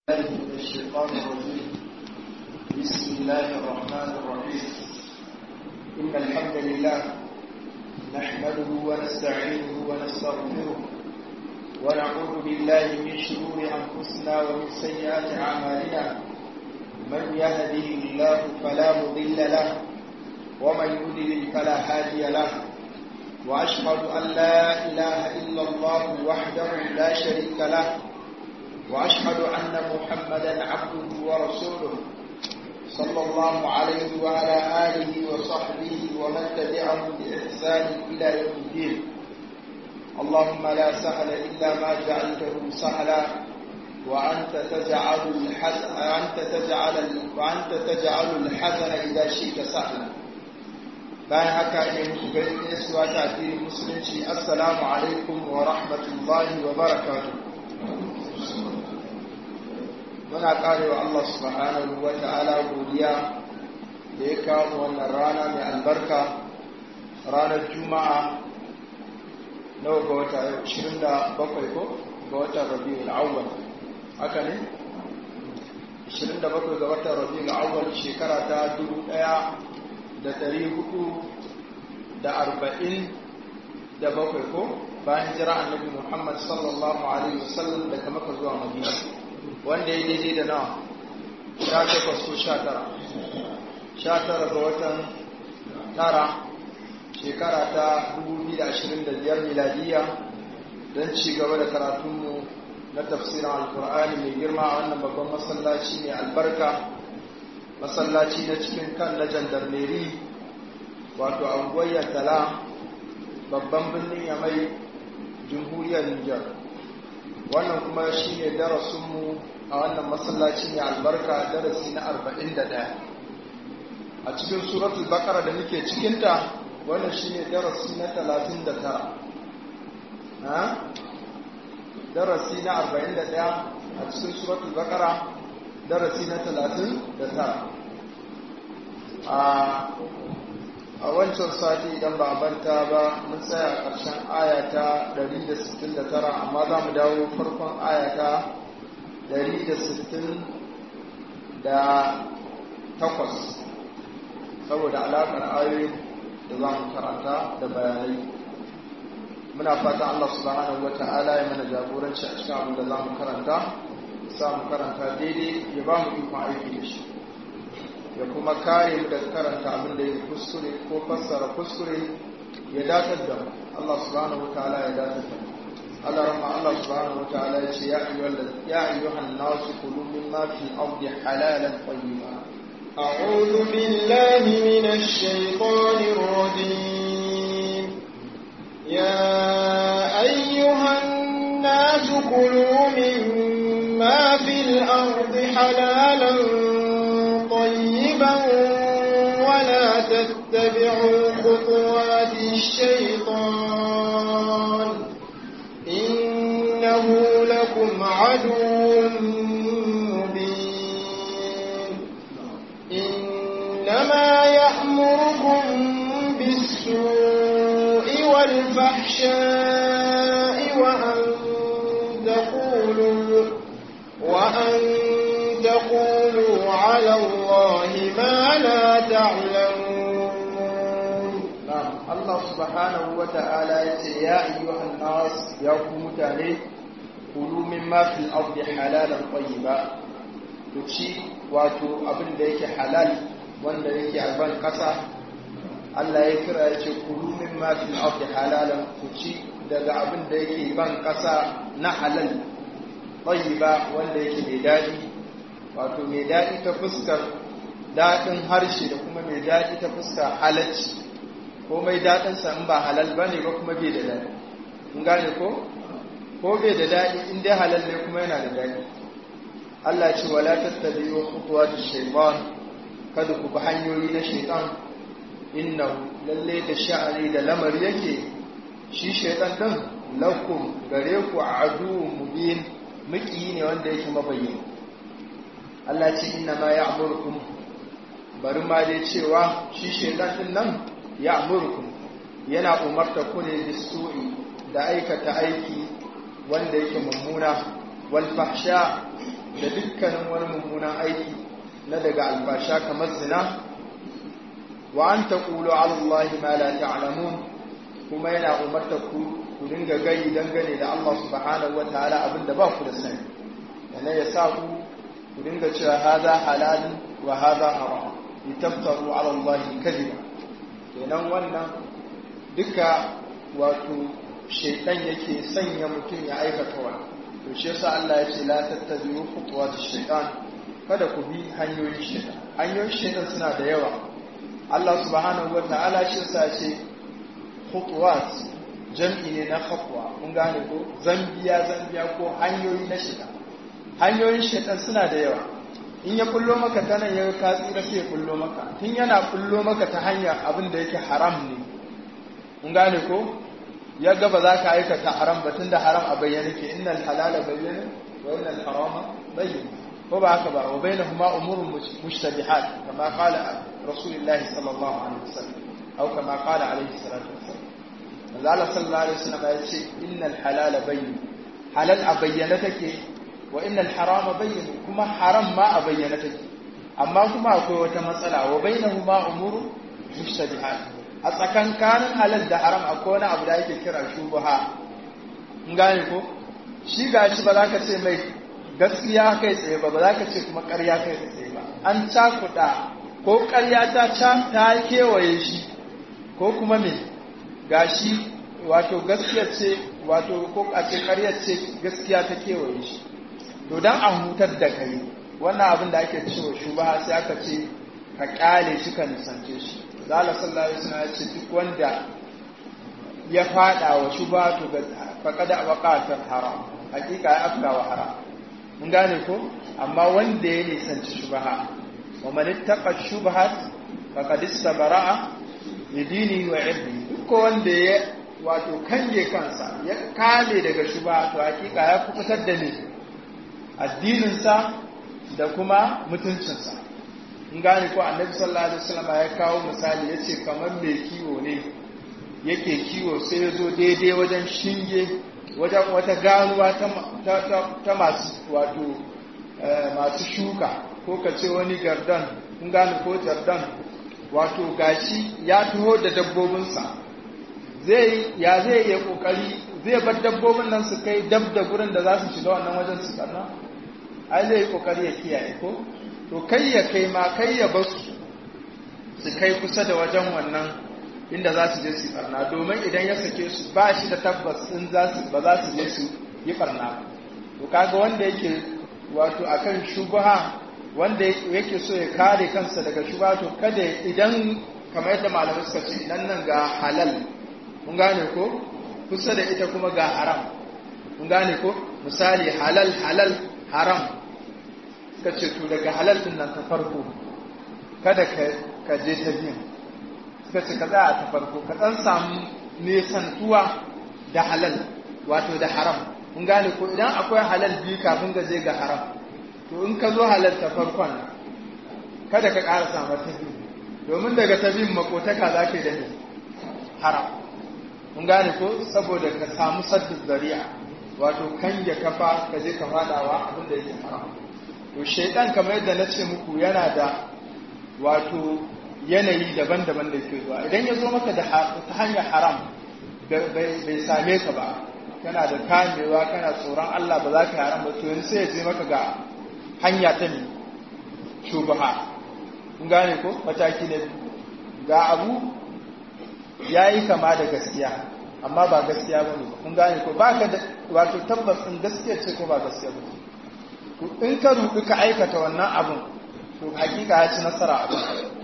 الله من الشيطان الرجيم بسم الله الرحمن الرحيم إن الحمد لله نحمده ونستعينه ونستغفره ونعوذ بالله من شرور أنفسنا ومن سيئات أعمالنا من يهده الله فلا مضل له ومن يضلل فلا هادي له وأشهد أن لا إله إلا الله وحده لا شريك له وأشهد أن محمدا عبده ورسوله صلى الله عليه وعلى آله وصحبه ومن تبعهم بإحسان إلى يوم الدين اللهم لا سهل إلا ما جعلته سهلا وأنت تجعل الحزن أنت تجعل وأنت تجعل الحزن إذا شئت سهلا bayan haka ne muku gaisuwa ta addinin musulunci assalamu alaikum wa rahmatullahi wa barakatuh muna karewa Allah subhanahu wa ta'ala godiya da ya kawo wannan rana mai albarka ranar juma'a nawa ga wata 27 ko ga watan rabiul awwal haka ne 27 ga watan rabiul awwal shekara ta 1447 ko bayan jira annabi Muhammad sallallahu alaihi wasallam daga Makka zuwa Madina wanda ya daidai da nawa sha takwas ko sha tara sha tara ga watan tara shekara ta 2025 miladiya don ci gaba da karatunmu na tafsirin alkur'ani mai girma a wannan babban masallaci mai albarka masallaci na cikin kan na jandarmeri wato angoyar tala babban birnin yamai jamhuriyar nijar wannan kuma shi ne darasinmu a wannan masallaci ne albarka darasi na 41 a cikin suratul bakara da muke cikinta wannan shi ne darasi na 39 darasi na 41 a cikin suratul bakara darasi na 39 a wancan sati idan ba banta ba mun tsaya ƙarshen ayata 169 amma za mu dawo farkon ayata 168 saboda alaƙar ayoyi da za mu karanta da bayanai muna fata Allah subhanahu wa ta'ala ya mana jagoranci a cikin abin da za mu karanta sa mu karanta daidai ya ba mu ikon aiki da shi ya kuma kare mu daga karanta abin da ya kuskure ko fassara kuskure ya datar da mu Allah subhanahu wataala ya datar da mu Allah rahma Allah subhanahu wataala ya ce ya ayyuhal ya ayyuhan nas kulu mimma fi ardi halalan tayyiba أعوذ بالله من الشيطان الرجيم يا أيها الناس كلوا مما في الأرض حلالا طيبا ولا تتبعوا خطوات الشيطان إنه لكم عدو مبين إنما يأمركم بالسوء والفحشاء وأن تقولوا وأن تقولوا على الله ما لا تعلمون نعم الله سبحانه وتعالى يا أيها الناس يا متاني كلوا مما في الأرض حلالا طيبا kuci wato abin da yake halal wanda yake a ban kasa Allah ya kira ya ce kulu mimma fil ardi halalan kuci daga abin da yake ban kasa na halal tayyiba wanda yake mai dadi wato mai daɗi ta fuskar daɗin harshe da kuma mai daɗi ta fuskar halacci ko mai daɗinsa in ba halal ba ne ba kuma bai da daɗi kun gane ko ko bai da daɗi in dai halal ne kuma yana da daɗi Allah ce wala tattabi'u khutuwati shaytan kada ku bi hanyoyi na shaytan innahu lalle da sha'ani da lamari yake shi shaytan din lakum gare ku aduwwun mubin miki ne wanda yake mabayyana Allah ce inna ma ya amurkum bari ma dai cewa shi shaidan din nan ya amurkum yana umarta ku ne bisu'i da aikata aiki wanda yake mummuna wal fahsha da dukkanin wani mummunan aiki na daga albasha kamar zina wa an taqulu ala allahi ma la ta'lamun kuma yana umarta ku ku dinga gai dangane da Allah subhanahu wa ta'ala abinda ba ku da sani yana ya sa ku ku dinga cewa hadha halal wa hadha haram litaftaru ala allahi kadhiba kenan wannan duka wato shaitan yake sanya mutum ya aikata wani to shi yasa Allah ya ce la tattabi'u khutuwatish shaitan kada ku bi hanyoyin shaitan hanyoyin shaitan suna da yawa Allah subhanahu wa ta'ala shi yasa ce khutuwat jam'i ne na khatwa kun gane ko zambiya zambiya ko hanyoyi na shaitan hanyoyin shaitan suna da yawa in ya kullo maka ta nan ya ka tsira sai ya kullo maka tun yana kullo maka ta hanyar abin da yake haram ne kun gane ko ya ga ba za ka aikata haram ba tunda haram a bayyana ke innal halala bayyana wa innal harama bayyana ko ba haka ba wa bainahuma umurun mushtabihat kama qala rasulullahi sallallahu alaihi wasallam aw kama qala alaihi salatu wasallam Allah sallallahu alaihi wasallam ya ce innal halala bayyin halal a bayyana take wa innal harama bayyin kuma haram ma a bayyana take amma kuma akwai wata matsala wa bainahuma umurun mushtabihat a tsakankanin halal da haram akwai wani abu da ake kira shubuha in gane ko shi ga shi ba za ka ce mai gaskiya kai tsaye ba ba za ka ce kuma ƙarya kai tsaye ba an cakuɗa ko ƙarya ta ta kewaye shi ko kuma me ga shi wato gaskiya ce wato ko a ce ƙarya ce gaskiya ta kewaye shi to don a hutar da kai wannan abin da ake cewa shubuha sai aka ce ka ƙyale shi ka nisance shi zala sallallahu alaihi wasallam ya ce duk wanda ya fada wa shubha to ga faqada waqata haram hakika ya afka wa haram mun gane ko amma wanda ya nisanci shubha wa man ittaqa shubhat faqad istabara'a li dinihi wa irdihi duk wanda ya wato kange kansa ya kale daga shubha to hakika ya kubutar da ni addinin sa da kuma mutuncinsa in gane ko annabi sallallahu alaihi wasallam ya kawo misali yace kamar mai kiwo ne yake kiwo sai ya zo daidai wajen shinge wajen wata ganuwa ta masu wato masu shuka ko ka ce wani gardan in gane ko jardan wato gashi ya taho da dabbobinsa zai ya zai iya kokari zai bar dabbobin nan su kai dab da gurin da za su shiga wannan wajen su karna ai zai yi kokari ya kiyaye ko to kai ya kai ma kai ya basu su kai kusa da wajen wannan inda za su je su barna domin idan ya sake su ba shi da tabbas in ba za su je su yi barna to kaga wanda yake wato akan shubha wanda yake so ya kare kansa daga shubha to kada idan kamar yadda malamai suka ce idan nan ga halal mun gane ko kusa da ita kuma ga haram mun gane ko misali halal halal haram suka ce to daga halal din nan ta farko kada ka je ta biyu suka ce ka za a ta farko ka ɗan samu nesantuwa da halal wato da haram mun gane ko idan akwai halal biyu kafin ga je ga haram to in ka zo halal ta farkon kada ka ƙara samu ta biyu domin daga ta biyun makotaka za ka yi da haram mun gane ko saboda ka samu saddin zari'a wato kan ya kafa ka je ka fadawa abin da yake haram to shaidan kamar yadda na ce muku yana da wato yanayi daban-daban da ke zuwa idan ya zo maka da ta hanyar haram bai same ka ba kana da kamewa kana tsoron Allah ba za ka yi haram ba to yanzu sai ya je maka ga hanya ta ne shubaha kun gane ko mataki na ga abu ya yi kama da gaskiya amma ba gaskiya ba ne kun gane ko ba ka da wato tabbas ɗin gaskiya ce ko ba gaskiya ba to in ka ruɗu ka aikata wannan abin to hakika ya ci nasara abin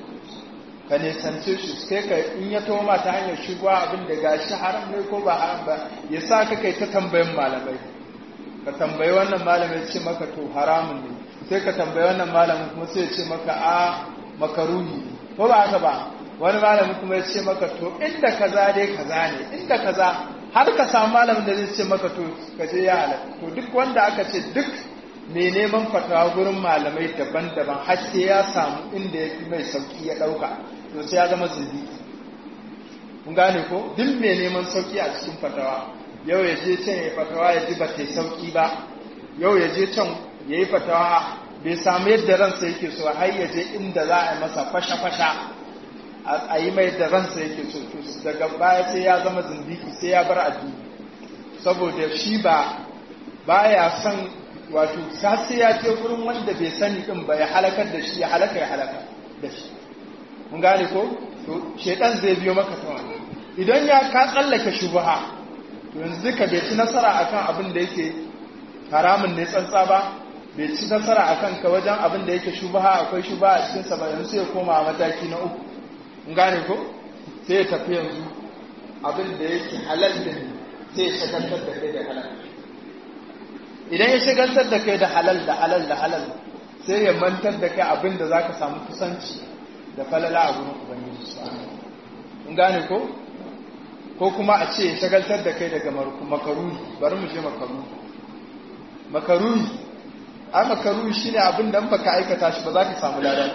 ka nesance shi sai ka in ya toma ta hanyar shigowa abin da gashi haram ne ko ba haram ba ya sa ka kai ta tambayin malamai ka tambayi wannan malamai ce maka to haramun ne sai ka tambayi wannan malamin kuma sai ya ce maka a makaruhi ko ba haka ba wani malamin kuma ya ce maka to inda kaza dai kaza ne inda kaza har ka samu malamin da zai ce maka to ka je ya halatta to duk wanda aka ce duk mai neman fatawa gurin malamai daban-daban har sai ya samu inda ya fi mai sauki ya ɗauka to sai ya zama zindiki kun gane ko duk mai neman sauki a cikin fatawa yau ya je can ya fatawa ya ji ba ta sauki ba yau ya je can yayi fatawa bai samu yadda ransa yake so har ya je inda za a yi masa fasha-fasha a yi mai da ransa yake so daga baya sai ya zama zindiki sai ya bar addini saboda shi ba baya son wato sai ya ce gurin wanda bai sani din ba ya halakar da shi ya halaka ya halaka da shi mun gane ko to shedan zai biyo maka ta wani idan ya ka tsallake shubha to yanzu ka bai ci nasara akan abin da yake haramun ne tsantsa ba bai ci nasara akan ka wajen abin da yake shubha akwai shubha a cikin sa ba yanzu sai ya koma mataki na uku mun gane ko sai ya tafi yanzu abin da yake halal din sai ya shagaltar da kai da halal idan ya shagaltar da kai da halal da halal da halal sai ya mantar da kai abin da zaka samu kusanci da falala a gurin ubangiji subhanahu mun gane ko ko kuma a ce shagaltar da kai daga makaruni bari mu je makaruni makaruni a makaruni shine abin da baka aikata shi ba za ka samu lada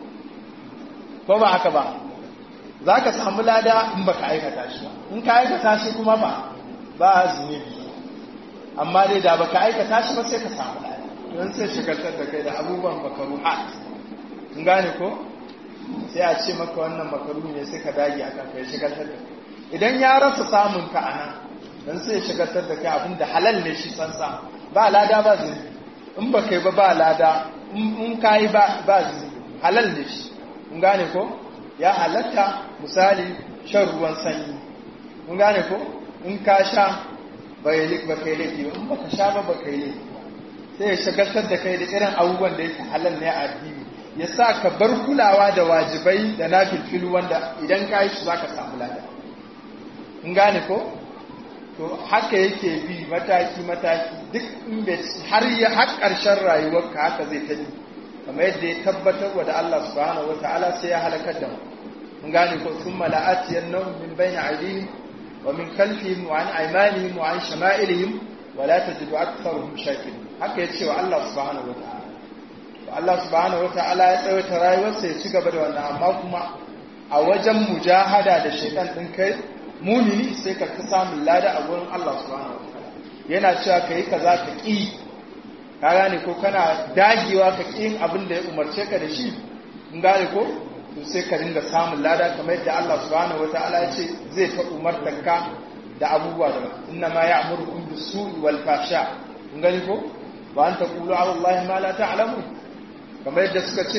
ko ba haka ba za ka samu lada in baka aikata shi ba in ka aikata shi kuma ba ba zunubi amma dai da baka aikata shi ba sai ka samu lada don sai shagaltar da kai da abubuwan makaruhat in gane ko sai a ce maka wannan makaru ne sai ka dage akan kai shagaltar da idan ya rasa samun ka anan dan sai shagaltar da kai abin da halal ne shi sansa ba lada ba zunubi in ba kai ba ba lada in kai ba ba zunubi halal ne shi in gane ko ya halatta misali shan ruwan sanyi in gane ko in ka sha bai lik ba kai laifi in baka sha ba ba kai laifi sai ya shagaltar da kai da irin abubuwan da yake halal ne a addini ya sa ka bar kulawa da wajibai da na filfilu wanda idan ka yi su za ka samu lada in gane ko to haka yake bi mataki-mataki duk inda har ya har ƙarshen rayuwarka haka zai ta bi kamar yadda ya tabbatar wa da Allah subhanahu wata'ala sai ya halakar da mu in gane ko sun mala'atiyar nan min bayna aidihim wa min khalfihim wa an aymanihim wa an shama'ilihim wa la tajidu aktharuhum shakirin haka ya ce wa Allah subhanahu wata'ala Allah subhanahu wata'ala ya tsawaita rayuwarsa ya ci gaba da wannan amma kuma a wajen mujahada da shaitan din kai mumini sai ka fi samun lada a gurin Allah subhanahu wata'ala yana cewa kai kaza ka ki ka gane ko kana dagewa ka ki abin da ya umarce ka da shi in gane ko to sai ka dinga samun lada kamar yadda Allah subhanahu wata'ala ya ce zai ta umartar ka da abubuwa da inna ma ya'murukum bis-su'i wal fahsha kun gani ko wa an taqulu 'ala Allahi ma la ta'lamun kamar yadda suka ce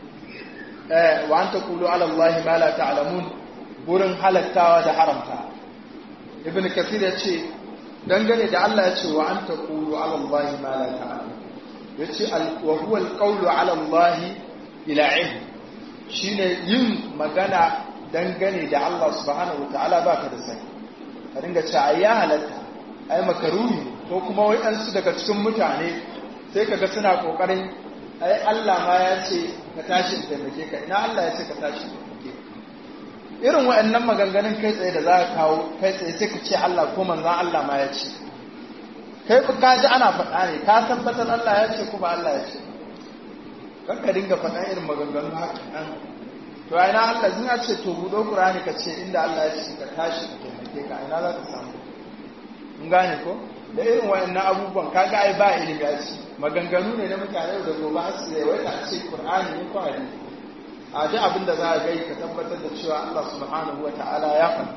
wa an taqulu ala Allah ma la ta'lamun burin halattawa da haramta ibn kathir ya ce dangane da Allah ya ce wa an taqulu ala Allah ma la ta'lamun yace wa huwa alqawlu ala Allah ila ilm shine yin magana dangane da Allah subhanahu wataala baka da sani ka dinga cewa ai ya halatta ai makaruni ko kuma wai an su daga cikin mutane sai kaga suna kokarin ai Allah ma ya ce ka tashi in taimake ka ina Allah ya ce ka tashi in taimake irin waɗannan maganganun kai tsaye da za ka kawo kai tsaye sai ka ce Allah ko manzan Allah ma ya ce kai ka ji ana faɗa ne ka tabbatar Allah ya ce kuma Allah ya ce kan ka dinga faɗa irin maganganun haka nan to a ina Allah zina ce to buɗo Qur'ani ka ce inda Allah ya ce ka tashi in taimake ka ina za ka samu in gane ko da irin waɗannan abubuwan kaga ai ba ilimi a ciki maganganu ne na mutane da gobe har su yawai a ce Qur'ani ne ko hadisi a ji abin da za a gai ka tabbatar da cewa Allah subhanahu wa ta'ala ya faɗi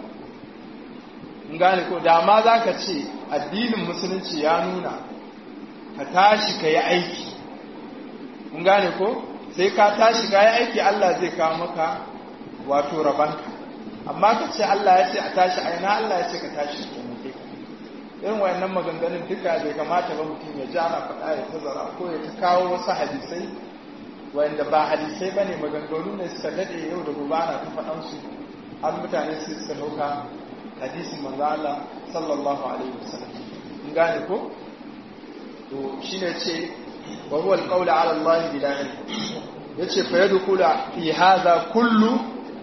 in gane ko da ma za ka ce addinin musulunci ya nuna ka tashi ka yi aiki in gane ko sai ka tashi ka yi aiki Allah zai kawo maka wato rabanka amma ka ce Allah ya ce a tashi aina Allah ya ce ka tashi ka irin wayannan maganganun duka bai kamata ba mutum ya ji ana faɗa ya tazara ko ya ta kawo wasu hadisai wayanda ba hadisai ba ne maganganu ne suka daɗe yau da gobe ana ta faɗan su har mutane su suka ɗauka hadisin manzo Allah sallallahu alaihi wasallam in gane ko to shine ce wa huwa alqawlu ala Allah bila ilm yace fa yadkhulu fi hadha kullu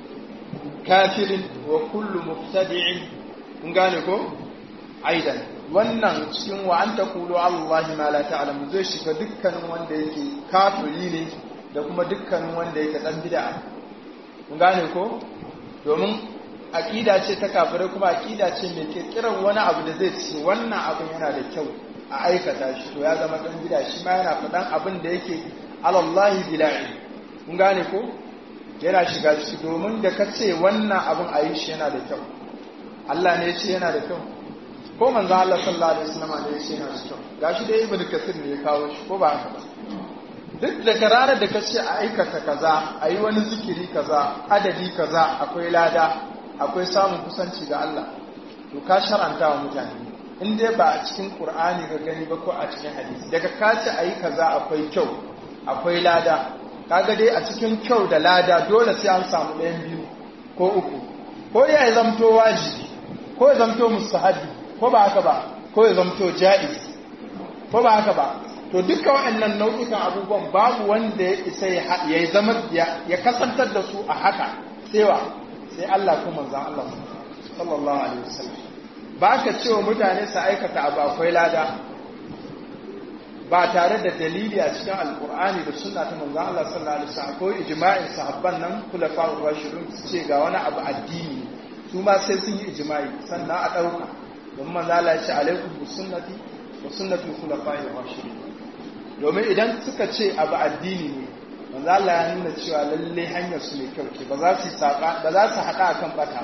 kafirin wa kullu mubtadi'in in gane ko aidan wannan cikin wa an taqulu Allah ma la ta'lamu zai shiga dukkanin wanda yake kafiri ne da kuma dukkanin wanda yake dan bid'a kun gane ko domin aqida ce ta kafirai kuma aqida ce mai kirkiran wani abu da zai ce wannan abin yana da kyau a aikata shi to ya zama dan bid'a shi ma yana faɗan abin da yake alallahi bila'i kun gane ko yana shiga ciki domin da ka ce wannan abin a yi shi yana da kyau Allah ne ya ce yana da kyau ko manzo Allah sallallahu alaihi wasallam ne ya ce yana da kyau gashi dai ibnu kasir ne ya kawo shi ko ba haka ba duk da kararar da ka ce a aikata kaza a yi wani zikiri kaza adadi kaza akwai lada akwai samun kusanci ga Allah to ka sharanta wa mutane in dai ba a cikin Qur'ani ga gani ba ko a cikin hadisi daga ka ce a yi kaza akwai kyau akwai lada kaga dai a cikin kyau da lada dole sai an samu ɗayan biyu ko uku ko ya zamto wajibi ko ya zamto mustahabi ko ba haka ba ko ya zamto ja'iz ko ba haka ba to duka waɗannan nau'ikan abubuwan babu wanda ya isa ya zama ya kasantar da su a haka sewa sai Allah ko manzon Allah sallallahu alaihi wasallam ba ka cewa mutane su aikata abu akwai lada ba tare da dalili a cikin alkur'ani da sunna ta manzon Allah sallallahu alaihi wasallam akwai ijma'in sahabban nan khulafa'ur rashidun su ce ga wani abu addini su ma sai sun yi ijma'i sannan a dauka don manzo Allah ya ce alaikum bi sunnati wa sunnati khulafa'ir rashidun domin idan suka ce abu addini ne manzo Allah ya nuna cewa lalle hanyar su ne kyau ce ba za su saka ba za su hada akan bata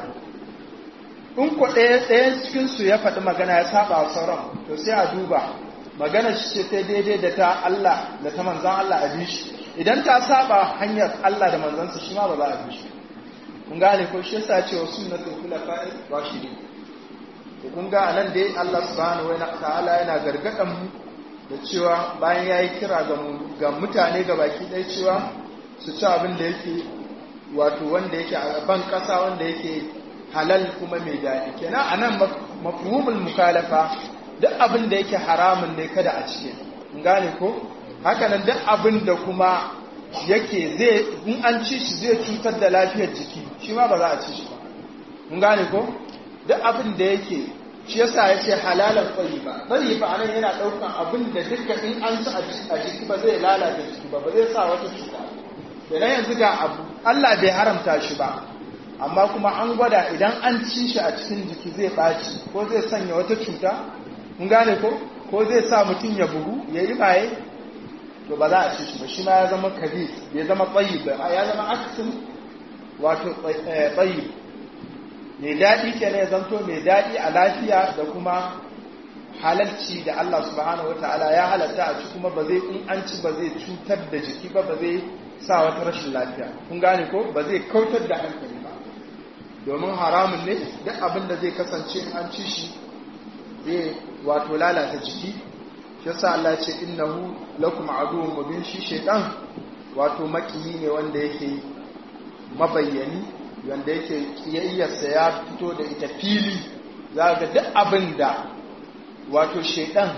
in ko ɗaya ɗayan cikin su ya faɗi magana ya saba wa sauran to sai a duba magana shi ce ta daidai da ta Allah da ta manzan Allah a bishi idan ta saba hanyar Allah da manzansa shi ma ba za a bishi kun gane ko shi yasa cewa sunnatul khulafa'i rashidin to kun ga anan dai Allah subhanahu wa ta'ala yana gargadan mu da cewa bayan yayi kira ga ga mutane ga baki ɗaya cewa su ci abin da yake wato wanda yake a ban ƙasa wanda yake halal kuma mai daɗi kenan anan mafhumul mukalafa duk abin da yake haramun ne kada a cike gane ko hakanan duk abin da kuma yake zai in an ci shi zai cutar da lafiyar jiki shi ma ba za a ci shi ba mun gane ko duk abin da yake shi yasa ya ce halalan tsayi ba tsayi ba anan yana daukan abin da duka in an ci a jiki ba zai lalata jiki ba ba zai sa wata cuta idan yanzu ga abu Allah bai haramta shi ba amma kuma an gwada idan an ci shi a cikin jiki zai ɓaci ko zai sanya wata cuta mun gane ko ko zai sa mutum ya bugu ya yi baye to ba za a ci shi ba shi ma ya zama kabi bai zama tsayi ba ya zama aksin wato tsayi mai daɗi ke ne zanto mai daɗi a lafiya da kuma halarci da Allah subhanahu wata'ala ya halatta a ci kuma ba zai in an ci ba zai cutar da jiki ba ba zai sa wata rashin lafiya kun gane ko ba zai kautar da hankali ba domin haramun ne duk abin da zai kasance in an ci shi zai wato lalata jiki shi yasa Allah ya ce innahu lakum aduwwun mubin shi shaytan wato makiyi ne wanda yake mabayyani wanda yake kiyayyarsa ya fito da ita fili za ga duk abin da wato shaytan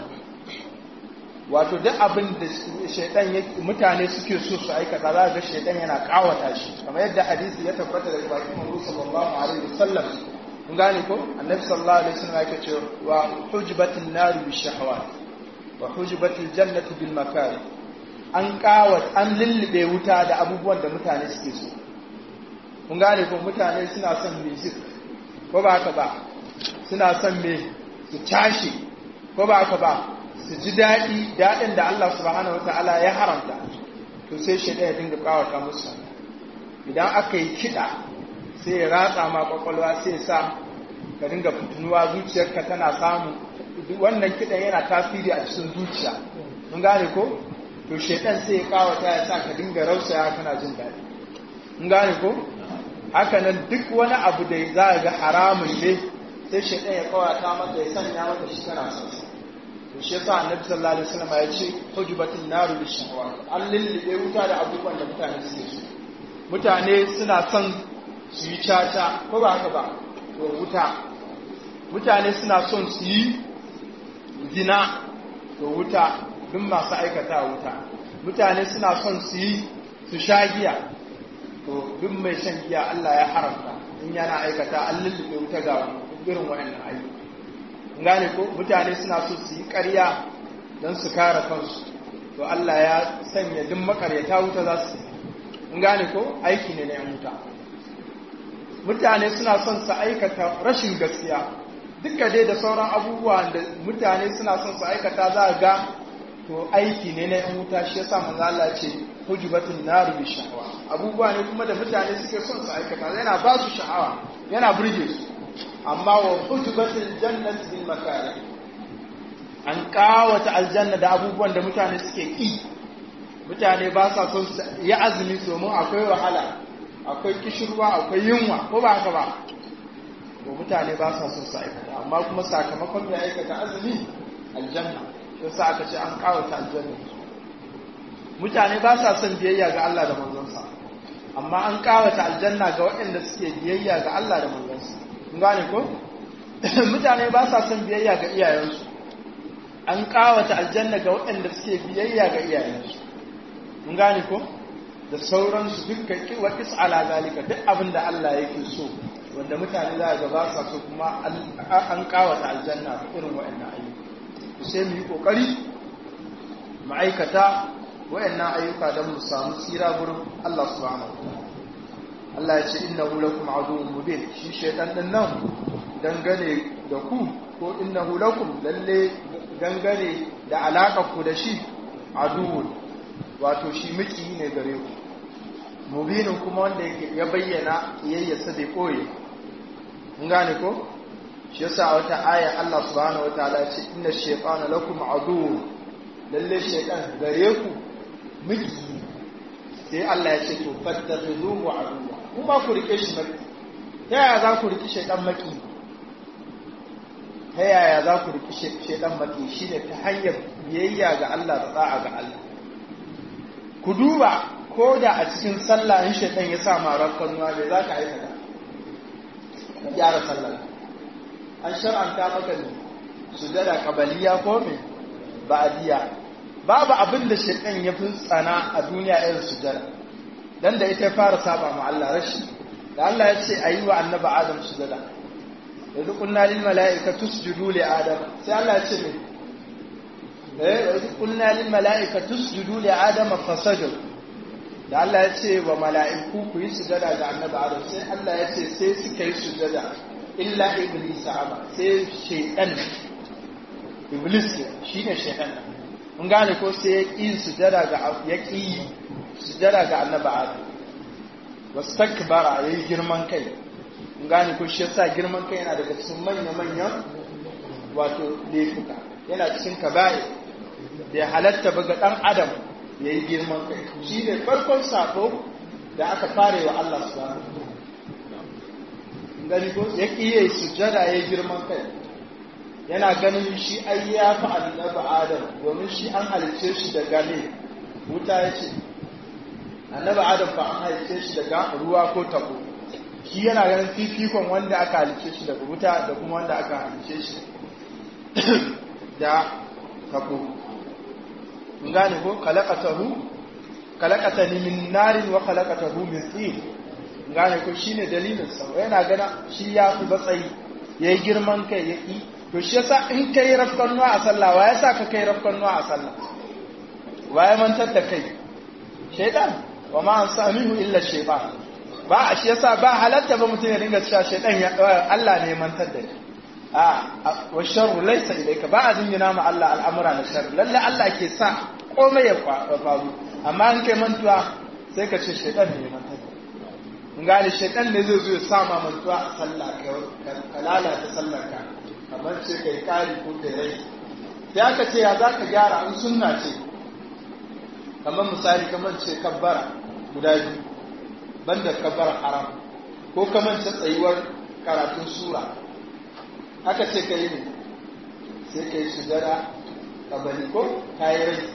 wato duk abin da shaytan mutane suke so su aikata za ga shaytan yana kawata shi kamar yadda hadisi ya tabbata daga bakin Muhammad sallallahu alaihi wasallam kun gane ko annabi sallallahu alaihi wasallam yake cewa wa hujbatin nari bi shahawat wa hujbatil jannati bil makari an kawat an lullube wuta da abubuwan da mutane suke so kun gane ko mutane suna son music ko ba haka ba suna son me su tashi ko ba haka ba su ji daɗi daɗin da Allah subhanahu wataala ya haramta to sai shi ya dinga kawata musu idan aka yi kiɗa sai ya ratsa ma kwakwalwa sai sa ka dinga fitunuwa zuciyarka tana samu wannan kiɗan yana tasiri a cikin zuciya mun gane ko to shekan sai ya kawata ya sa ka dinga rausaya kana jin daɗi mun gane ko haka nan duk wani abu da za a ga haramun ne sai shekan ya kawata maka ya sanya maka shi kana son to shi yasa annabi sallallahu alaihi wasallam ya ce hujubatin naru bishahwa an lullube wuta da abubuwan da mutane suke so mutane suna son su yi caca ko ba haka ba to wuta mutane suna son su yi zina to wuta duk masu aikata wuta mutane suna son su yi su sha giya to duk mai shan giya Allah ya haramta in yana aikata an lullube wuta ga irin waɗannan ayyuka gane ko mutane suna so su yi ƙarya don su kare kansu to Allah ya sanya duk makaryata wuta za su in gane ko aiki ne na yan wuta mutane suna son su aikata rashin gaskiya duka dai da sauran abubuwa da mutane suna son su aikata za a ga to aiki ne na yan wuta shi yasa manzo Allah ce hujubatun nar bi shahwa abubuwa ne kuma da mutane suke son su aikata yana ba su sha'awa yana burge su amma wa hujubatul jannati bil makari an kawata aljanna da abubuwan da mutane suke ki mutane ba sa son su yi azumi domin akwai wahala akwai kishirwa akwai yunwa ko ba haka ba to mutane ba sa son su aikata amma kuma sakamakon mai aikata azumi aljanna sai sa aka ce an kawata aljanna mutane ba sa son biyayya ga Allah da manzonsa amma an kawata aljanna ga waɗanda suke biyayya ga Allah da manzonsa kun gane ko mutane ba sa son biyayya ga iyayensu an kawata aljanna ga waɗanda suke biyayya ga iyayensu kun gane ko da sauransu dukkan wa ala zalika duk abin da Allah yake so wanda mutane za ga ba sa so kuma an kawata aljanna irin waɗannan ayyuka sai mu yi kokari mu aikata wayannan ayyuka don mu samu tsira gurin Allah subhanahu Allah ya ce innahu lakum aduwwun mubin shi shaytan din nan dangane da ku ko innahu lakum lalle dangane da alaka ku da shi aduwwun wato shi miki ne gare ku mubinin kuma wanda ya bayyana kiyayyarsa bai koye mun gane ko shi yasa a wata aya Allah subhanahu wataala ya ce inna shaytana lakum aduwwun lalle shaytan gare ku miki sai Allah ya ce to fattakhizuhu aduwwa kuma ku rike shi maki ta yaya za ku rike shaytan maki ta yaya za ku rike shaytan maki shine ta hanyar biyayya ga Allah da da'a ga Allah ku duba ko da a cikin sallah in shaytan ya sa marar kanuwa bai za ka aikata ka gyara sallah an shar'anta maka ne sujada kabaliya ko me ba'diya babu abin da shaitan ya fi tsana a duniya irin sujada dan da ita fara saba ma Allah rashi da Allah ya ce ayi wa annabi Adam sujada yanzu kunna lil mala'ikati tusjudu li Adam sai Allah ya ce me eh yanzu kunna lil mala'ikati tusjudu li Adam fasajadu da Allah ya ce wa mala'iku ku yi sujada ga annabi Adam sai Allah ya ce sai suka yi sujada illa iblis aba sai shaitan iblis shine shaitan mun gane ko sai ya ƙi sujada ga ya ƙi sujada ga annabi adam wastakbara yayi girman kai mun gane ko shi yasa girman kai yana daga cikin manya manyan wato laifuka yana cikin kaba'i da halatta ba ga dan adam yayi girman kai shi ne farkon sako da aka fare wa Allah subhanahu gani ko ya ƙi yayi sujada yayi girman kai yana ganin shi ai ya fi annabi adam domin shi an halice shi daga ne wuta ya ce annabi adam ba an halice shi daga ruwa ko tabo shi yana ganin fifikon wanda aka halice shi daga wuta da kuma wanda aka halice shi da tabo mun gane ko kalaqatahu kalaqatani min narin wa kalaqatahu min tin gane ko shine dalilin sa yana gana shi ya fi batsayi yayi girman kai ya ki to shi yasa in kai rafkan nuwa a sallah wa yasa ka kai rafkan nuwa a sallah wa ya mantar da kai shaytan wa ma ansanihu illa shaytan ba a shi yasa ba halatta ba mutum ya dinga cewa shaytan ya Allah ne mantar da shi a wa sharru laysa ilayka ba a dingina ma Allah al'amura na sharri lalle Allah ke sa komai ya faru amma in kai mantuwa sai ka ce shaytan ne ya mantar da in gane shaytan ne zai zo ya sa ma mantuwa a sallah ka lalata sallar ka kamar ce kai kari ko kai rai sai aka ce ya za ka gyara in sunna ce kamar misali kamar ce kabbara guda biyu banda kabbara haram ko kamar ce tsayuwar karatun sura aka ce ka yi ne sai ka yi sujada kabali ko ka yi rai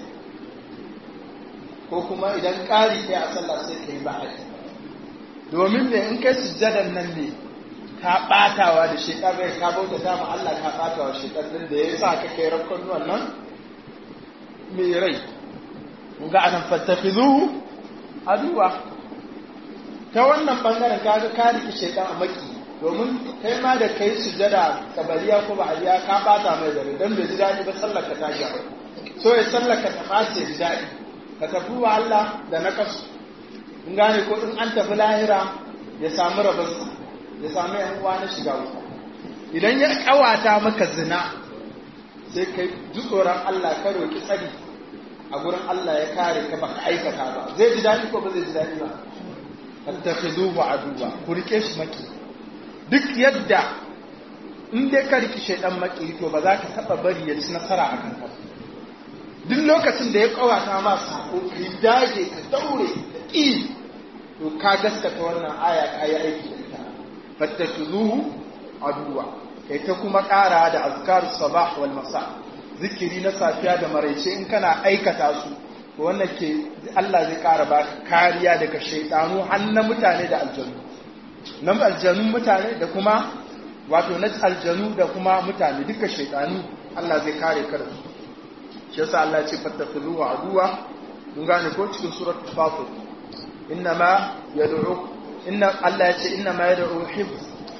ko kuma idan ƙari kai a sallah sai ka yi ba'adi domin ne in kai sujadan nan ne ka ɓatawa da shekar rai ka bauta ta ma Allah ka ɓatawa shekar ɗin da ya sa ka kai rakon wannan mai rai mun ga anan fattafizuhu aduwa ta wannan bangaren ka ga ka riki shekar a maki domin kai ma da kai sujada kabaliya ko ba aliya ka ɓata mai dare don bai ji daɗi ba sallar ka tashi so ya sallar ka ta ɓace ji daɗi ka tafi wa Allah da na kasu in gane ko in an tafi lahira ya samu rabarsa ya sami yan uwa na shiga wuta idan ya kawata maka zina sai kai ji tsoron Allah ka roki tsari a gurin Allah ya kare ka baka aikata ba zai ji daɗi ko ba zai ji daɗi ba attakhiduhu aduwa ku rike shi maki duk yadda in dai ka riki shaidan maki to ba za ka taba bari ya ci nasara a kanka duk lokacin da ya kawata ma sako kai dage ka daure da ƙi to ka gaskata wannan aya ka yi aiki da ita fattakhiduhu aduwa kai ta kuma ƙara da azkar sabah wal masa zikiri na safiya da maraice in kana aikata su wannan ke Allah zai ƙara ba kariya daga shaidanu har na mutane da aljanu na aljanun mutane da kuma wato na aljanu da kuma mutane duka shaidanu Allah zai kare ka da su shi yasa Allah ya ce fattakhuluhu aduwa mun gane ko cikin suratul fatir inna ma yad'u inna Allah ya ce inna ma yad'u hifz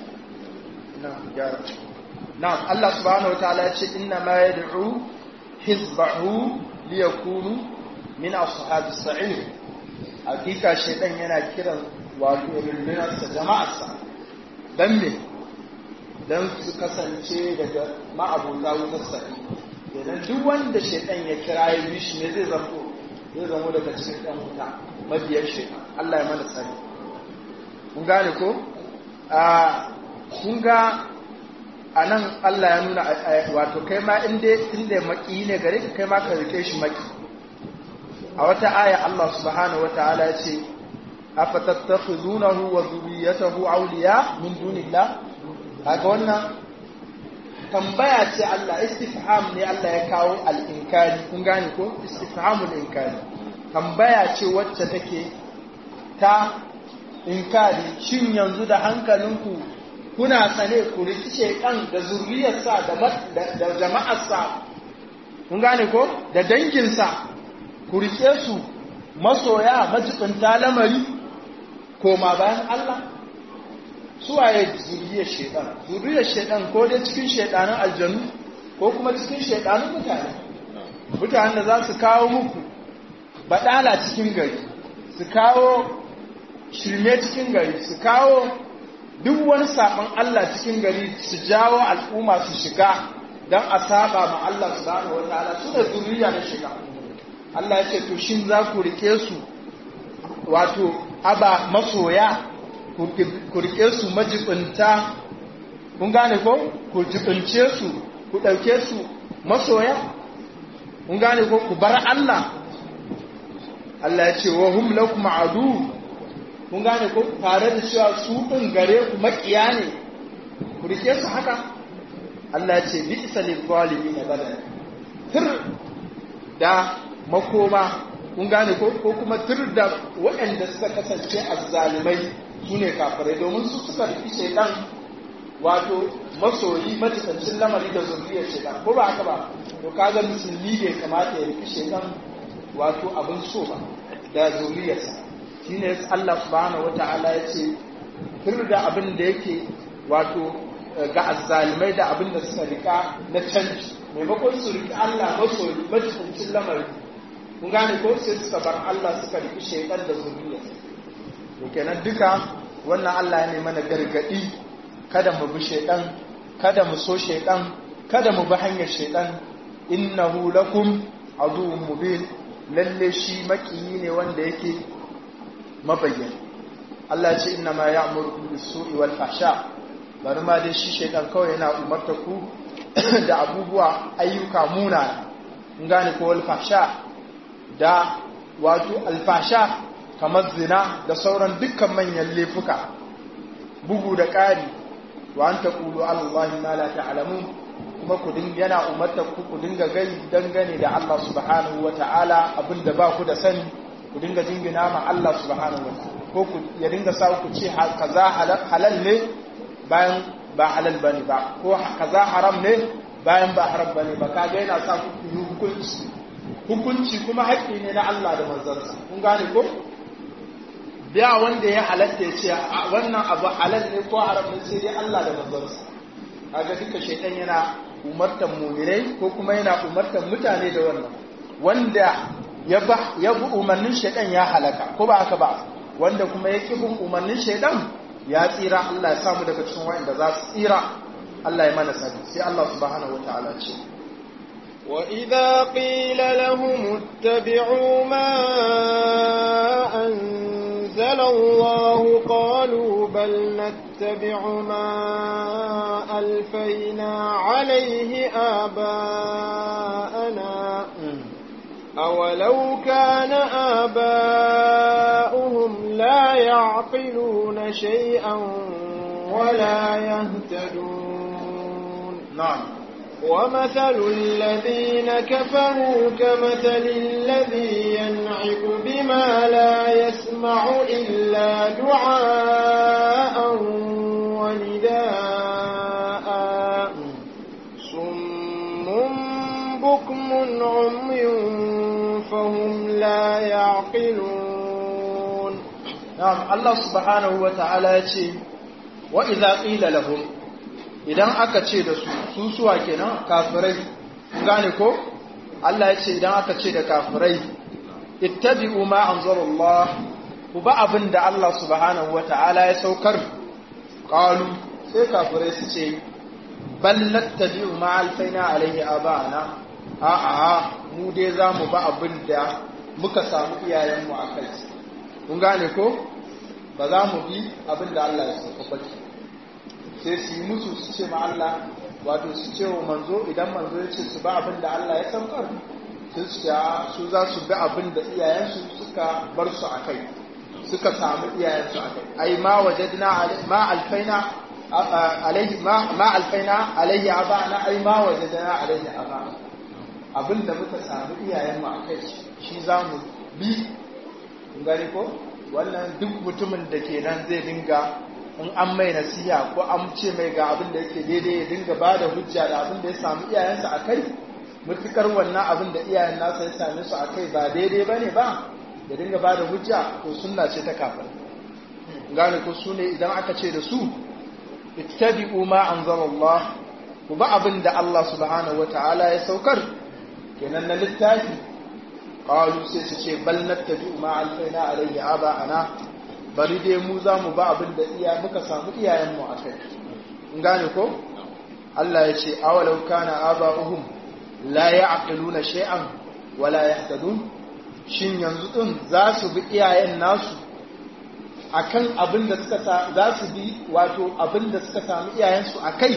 na gyara na'am Allah subhanahu wataala ya ce inna ma yad'u hizbahu liyakunu min ashabis sa'ir hakika shaytan yana kiran wato rundunarsa jama'arsa dan me dan su kasance daga ma'abota wutar sa'i idan duk wanda shaytan ya kira ya bi shi ne zai zamo zai zamo daga cikin ɗan wuta mabiyan shaytan Allah ya mana tsari kun gane ko a kun ga a nan Allah ya nuna wato kai ma inda inda maki ne gare ka kai ma ka rike shi maki a wata aya Allah subhanahu wataala ya ce afatattakhizunahu wa dhurriyyatahu awliya min dunillah kaga wannan tambaya ce Allah istifham ne Allah ya kawo al-inkari kun gane ko istifhamul inkari tambaya ce wacce take ta inkari shin yanzu da hankalinku kuna tsane ku riki shekan da zurriyarsa da jama'arsa kun gane ko da danginsa ku rike su masoya majibinta lamari koma bayan Allah suwaye zurriyar shekan zurriyar shekan ko dai cikin shedanin aljanu ko kuma cikin shedanin mutane mutanen da za su kawo muku baɗala cikin gari su kawo shirme cikin gari su kawo duk wani saɓon Allah cikin gari su jawo al'umma su shiga don a saba ma Allah subhanahu wataala su da zuriya na shiga Allah ya ce to shin za ku rike su wato aba masoya ku rike su majibinta kun gane ko ku jibince su ku ɗauke su masoya kun gane ko ku bar Allah Allah ya ce wa hum lakum adu kun gane ko tare da cewa su ɗin gare ku makiya ne ku rike su haka Allah ce bi isa lizalimi na badal tir da makoma kun gane ko ko kuma tir da waɗanda suka kasance azzalimai su ne kafirai domin su suka riki shaidan wato masoyi matukancin lamari da zuriyar shaidan ko ba haka ba to kaga musulmi bai kamata ya riki shaidan wato abin so ba da zuriyarsa shi ne Allah subhanahu wata'ala ya ce fir da abin da yake wato ga azzalimai da abin da suka rika na canji maimakon su rika Allah masoyi majibincin lamari kun gane ko sai suka bar Allah suka riki shaidan da zuriya to kenan duka wannan Allah ya mana gargadi kada mu bi shaidan kada mu so shaidan kada mu bi hanyar shaidan innahu lakum aduwwun mubin lalle shi makiyi ne wanda yake mabayyana Allah ce inna ma ya'muru bis-su'i wal fahsha bari ma dai shi shaytan kawai yana umarta ku da abubuwa ayyuka muna in gane ko wal fahsha da wato al fahsha kamar zina da sauran dukkan manyan laifuka bugu da ƙari wa an taqulu allahi ma la ta'lamun kuma ku dinga yana umarta ku ku dinga gani dangane da Allah subhanahu wata'ala abinda ba ku da sani ku dinga jingina ma Allah subhanahu wataala ko ku ya dinga sa ku ce kaza halal ne bayan ba halal bane ba ko kaza haram ne bayan ba haram bane ba kaga yana sa ku yi hukunci hukunci kuma haƙƙi ne na Allah da manzansa kun gane ko biya wanda ya halatta ya ce wannan abu halal ne ko haram ne sai dai Allah da manzansa kaga duka shaitan yana umartan mu'minai ko kuma yana umartan mutane da wannan wanda ya bi umarnin shaidan ya halaka ko ba haka ba wanda kuma ya ƙi bin umarnin shaidan ya tsira Allah ya samu daga cikin wa'anda za su tsira Allah ya mana sani sai Allah subhanahu wataala ce وإذا قيل لهم اتبعوا ما أنزل الله قالوا بل نتبع ما ألفينا عليه آباءنا أولو كان آباؤهم لا يعقلون شيئا ولا يهتدون نعم ومثل الذين كفروا كمثل الذي ينعق بما لا يسمع إلا دعاء ونداء صم بكم عمي فهم لا يعقلون نعم الله سبحانه وتعالى يقول وإذا قيل لهم idan aka ce da su su suwa kenan kafirai gane ko Allah ya ce idan aka ce da kafirai ittabi'u ma anzalallah ku ba abin da Allah subhanahu wata'ala ya saukar qalu sai kafirai su ce bal nattabi'u ma alfaina alaihi aba'ana a a mu dai zamu ba abin da muka samu iyayenmu a kai kun gane ko ba za mu bi abin da Allah ya sauka ba sai su yi musu su ce ma Allah wato su ce wa manzo idan manzo ya ce su ba abin da Allah ya saukar sun su su za su bi abin da iyayensu suka bar su a kai suka samu iyayensu a kai ai ma wajadna ma alfaina alaihi ma alfaina alaihi abana ai ma wajadna alaihi abana abin da muka samu iyayenmu a kai shi za mu bi gani ko wannan duk mutumin da ke nan zai dinga in an mai nasiha ko an ce mai ga abin da yake daidai ya dinga ba da hujja da abin da ya samu iyayensa a kai mutukar wannan abin da iyayen nasa ya same su a kai ba daidai ba ne ba ya dinga ba da hujja to sunna ce ta kafin gane ko su ne idan aka ce da su ittabi'u ma anzalallah ku ba abin da Allah subhanahu wata'ala ya saukar kenan na littafi qalu sai su ce bal nattabi'u ma alfaina alayhi aba ana bari dai mu za mu ba abin da iya muka samu iyayenmu a kai in gane ko Allah ya ce awalau kana aba'uhum la ya'qiluna shay'an wala yahtadun shin yanzu din za su bi iyayen nasu akan abin da suka za su bi wato abin da suka samu iyayensu a kai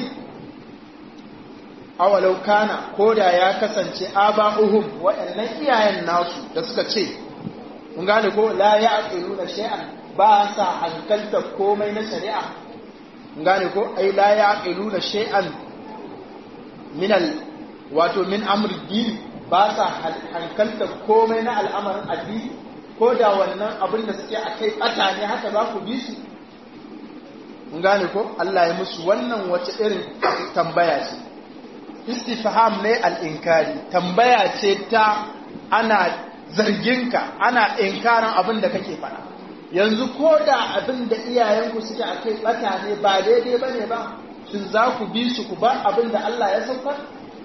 awalau kana koda ya kasance aba'uhum waɗannan iyayen nasu da suka ce kun gane ko la ya'qiluna shay'an ba sa hankalta komai na shari'a gane ko ai la yaqiluna shay'an min al wato min amri din ba sa hankalta komai na al'amarin addini ko da wannan abin da suke akai bata ne haka za ku bi su gane ko Allah ya musu wannan wace irin tambaya ce istifham ne al-inkari tambaya ce ta ana zarginka ana inkarin abin da kake faɗa yanzu ko da abin da iyayenku suke a kai ɓata ne ba daidai ba ne ba shin za ku bi su ku bar abin da Allah ya saukar?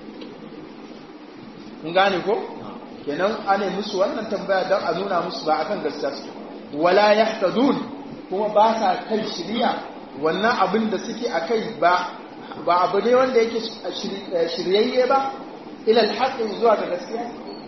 kun gane ko? kenan ana musu wannan tambaya don a nuna musu ba akan gaskiya su wala yahtadun kuma ba sa kan shirya wannan abin da suke a kai ba ba abu ne wanda yake shiryayye ba ilal haqqi zuwa ga gaskiya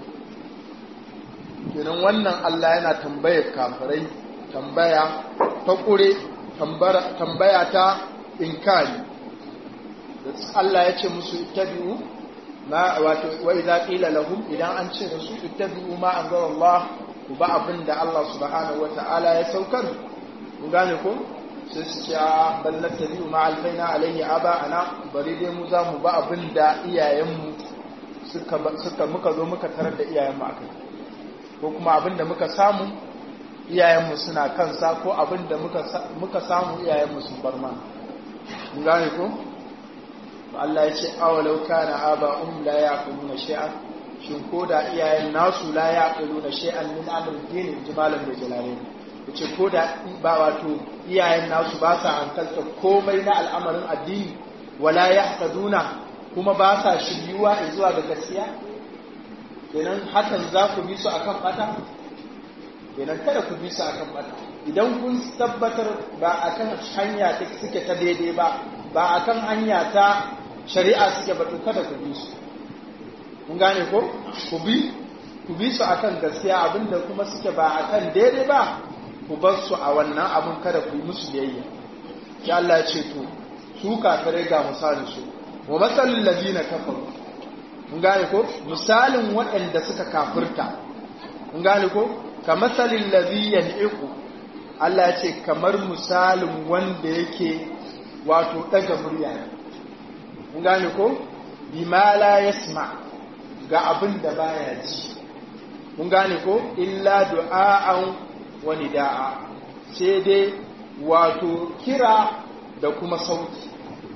kenan wannan Allah yana tambayar kafirai tambaya ta ƙure tambaya ta inkari Allah ya ce musu ittabi'u ma wato wa idza qila lahum idan an ce da su ittabi'u ma anzala Allah ku ba abin da Allah subhanahu wata'ala ya saukar kun gane ko sai su ce bal nattabi'u ma alfaina alayhi aba ana bari dai mu za mu ba abin da iyayenmu suka suka muka zo muka tarar da iyayenmu akai ko kuma abin da muka samu iyayenmu suna kansa ko abin da muka samu iyayenmu sun bar mana gane ko Allah ya ce awalau kana aba'um la yaquluna shay'an shin ko da iyayen nasu la yaquluna shay'an min amr din jimalan da jalalain yace ko da ba wato iyayen nasu ba sa hankalta komai na al'amarin addini wala yahtaduna kuma ba sa shiryuwa zuwa ga gaskiya kenan hakan za ku bi su akan bata kenan kada ku bi su akan bata idan kun tabbatar ba akan hanya ta suke ta daidai ba ba akan hanya ta shari'a suke ba to kada ku bi su mun gane ko ku bi ku bi su akan gaskiya abinda kuma suke ba akan daidai ba ku bar su a wannan abin kada ku yi musu biyayya ya Allah ya ce to su kafirai ga misalin su wa masalul ladina kafaru mun gane ko misalin waɗanda suka kafirta mun gane ko ka masalin ladhi yan'iqu Allah ya ce kamar misalin wanda yake wato daga murya mun gane ko bima la yasma ga abin da baya ji mun gane ko illa du'a'an wa nida'a sai dai wato kira da kuma sauti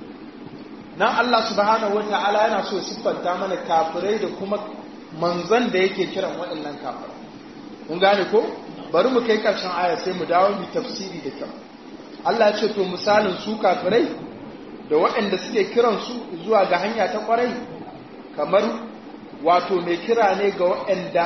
nan Allah subhanahu wata'ala yana so siffanta mana kafirai da kuma manzon da yake kiran waɗannan kafirai mun gane ko bari mu kai ƙarshen aya sai mu dawo mu tafsiri da kyau Allah ya ce to misalin su kafirai da waɗanda suke kiran su zuwa ga hanya ta ƙwarai kamar wato mai kira ne ga waɗanda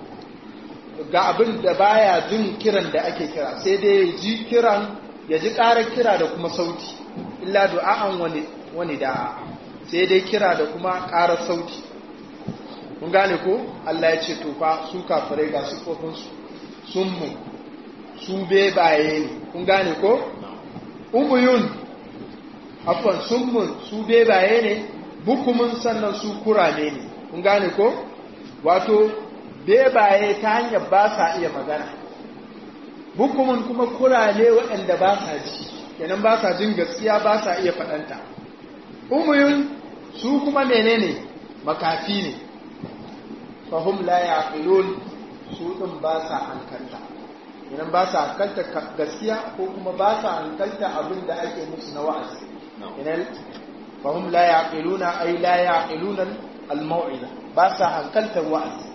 ga abin da baya jin kiran da ake kira sai dai ya ji kiran ya ji ƙarar kira da kuma sauti illa du'a'an wani wani da sai dai kira da kuma ƙarar sauti kun gane ko Allah ya ce to fa su kafirai ga su kofinsu sun mu su bebaye ne kun gane ko umuyun afwan sun mu su bebaye ne bukumin sannan su kurame ne kun gane ko wato bebaye ta hanyar ba sa iya magana bukumin kuma kurane waɗanda ba sa ji kenan ba sa jin gaskiya ba sa iya faɗanta umuyun su kuma menene makafi ne fahim la yaqilun su din ba sa hankalta idan ba sa hankalta gaskiya ko kuma ba sa hankalta abin da ake musu na wa'azi idan fahim la yaqiluna ay la yaqiluna al-mau'iza ba sa hankalta wa'azi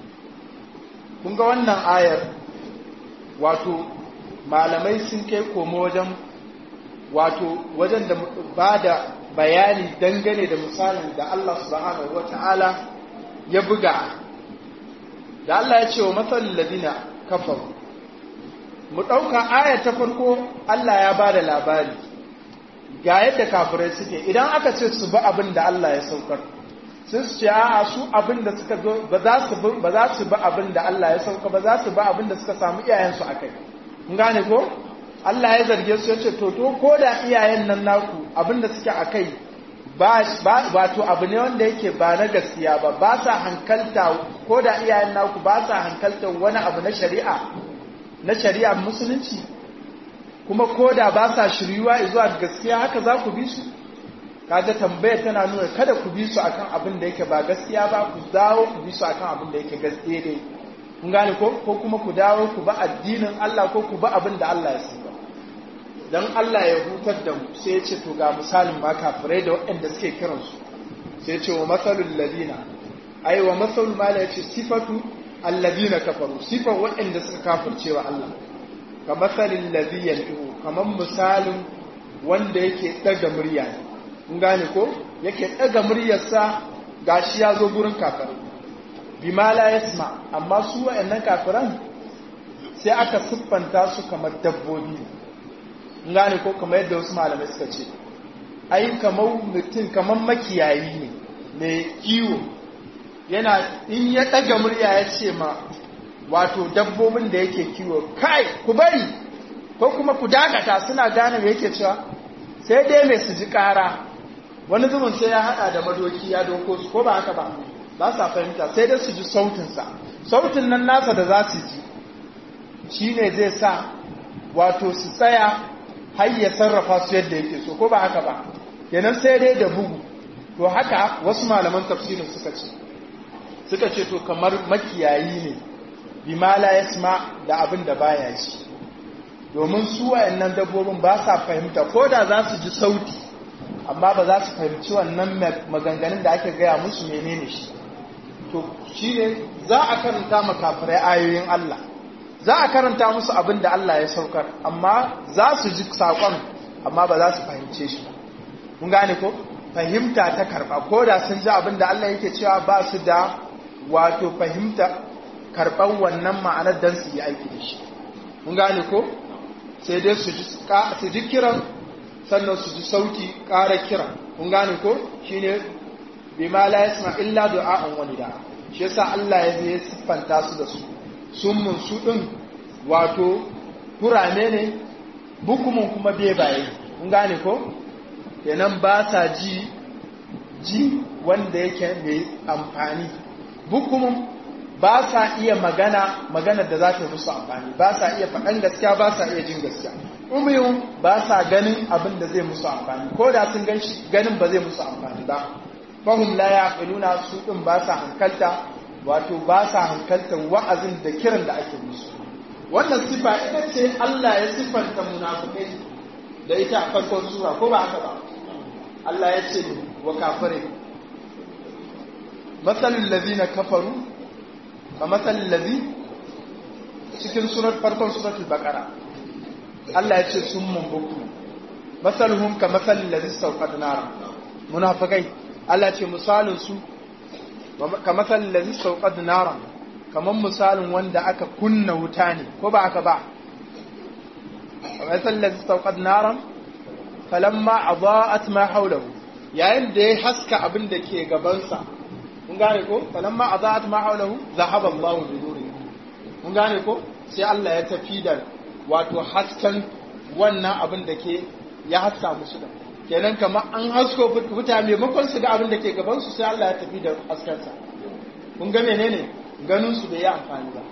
kun ga wannan ayar wato malamai sun kai komo wajen wato wajen da ba da bayani dangane da misalin da Allah subhanahu wata'ala ya buga da Allah ya ce wa matsalin ladina kafaru mu ɗauka aya ta farko Allah ya ba da labari ga yadda kafirai suke idan aka ce su bi abin da Allah ya saukar sun su ce a su abin da suka zo ba za su bi ba za su bi abin da Allah ya sauka ba za su bi abin da suka samu iyayensu a kai kun gane ko Allah ya zarge su ya ce to to ko da iyayen nan naku abin da suke a kai ba to abu ne wanda yake ba na gaskiya ba ba sa hankalta ko da iyayen naku ba sa hankalta wani abu na shari'a na shari'a musulunci kuma ko da ba sa shiryuwa zuwa gaskiya haka za ku bi su kaga tambayar tana nuna kada ku bi su akan abin da yake ba gaskiya ba ku dawo ku bi su akan abin da yake gaskiya dai kun gane ko ko kuma ku dawo ku ba addinin Allah ko ku ba abin da Allah ya saba dan Allah ya hutar da mu sai ya ce to ga misalin ma kafirai da waɗanda suke kiransu sai ya ce wa masalul ladina ai wa masalul ma ya ce sifatu alladina kafaru sifan waɗanda suka kafirce wa Allah ka masalin ladhi yantu kamar misalin wanda yake daga murya ne kun gane ko yake daga muryarsa gashi ya zo gurin kafirai bima la yasma amma su waɗannan kafiran sai aka siffanta su kamar dabbobi gane ko kamar yadda wasu malamai suka ce ai kamar mutum kamar makiyayi ne mai kiwo yana in ya ɗaga murya ya ce ma wato dabbobin da yake kiwo kai ku bari ko kuma ku dakata suna gane me yake cewa sai dai mai su ji ƙara wani zubin sai ya haɗa da madoki ya doko su ko ba haka ba ba sa fahimta sai dai su ji sautinsa sautin nan nasa da za su ji shi ne zai sa wato su tsaya har ya sarrafa su yadda yake so ko ba haka ba kenan sai dai da bugu to haka wasu malaman tafsirin suka ce suka ce to kamar makiyayi ne bima la yasma da abin da baya ji domin su wayannan dabbobin ba sa fahimta ko da za su ji sauti amma ba za su fahimci wannan maganganun da ake gaya musu menene shi to shine za a karanta makafirai ayoyin Allah za a karanta musu abin da Allah ya saukar amma za su ji saƙon amma ba za su fahimce shi kun gane ko fahimta ta karɓa ko da sun ji abin da Allah yake cewa ba su da wato fahimta karɓar wannan ma'anar don su yi aiki da shi kun gane ko sai dai su ji kiran sannan su ji sauti ƙara kira kun gane ko shine bima la yasma illa du'a'an wani da shi yasa Allah ya zai siffanta su da su summun su din wato kurame ne bukumun kuma bebaye kun gane ko kenan ba sa ji ji wanda yake mai amfani bukumun ba sa iya magana magana da za ta musu amfani ba sa iya faɗan gaskiya ba sa iya jin gaskiya umiyun ba sa ganin abin da zai musu amfani ko da sun ganin ba zai musu amfani ba fahim la yaqiluna su din ba sa hankalta wato ba sa hankalta wa'azin da kiran da ake musu wannan sifa ita ce Allah ya sifanta munafikai da ita a farkon sura ko ba haka ba Allah ya ce wa kafire masalul ladina kafaru ka masalul ladhi cikin surat farkon suratul baqara Allah ya ce sun mun buku masaluhum ka masalul ladhi sawqad nara munafikai Allah ce misalin su ka masalul ladhi sawqad nara kaman misalin wanda aka kunna wuta ne ko ba aka ba masalul ladhi sawqad nara falamma adaa'at ma hawlahu yayin da ya haska abin da ke gabansa kun gane ko falamma adaa'at ma hawlahu zahaba Allahu bi nurihi kun gane ko sai Allah ya tafi da wato hasken wannan abin da ke ya haska musu da kenan kamar an hasko mutane maimakon su ga abin da ke gaban su sai Allah ya tafi da haskensa kun ga menene ganin su bai yi amfani ba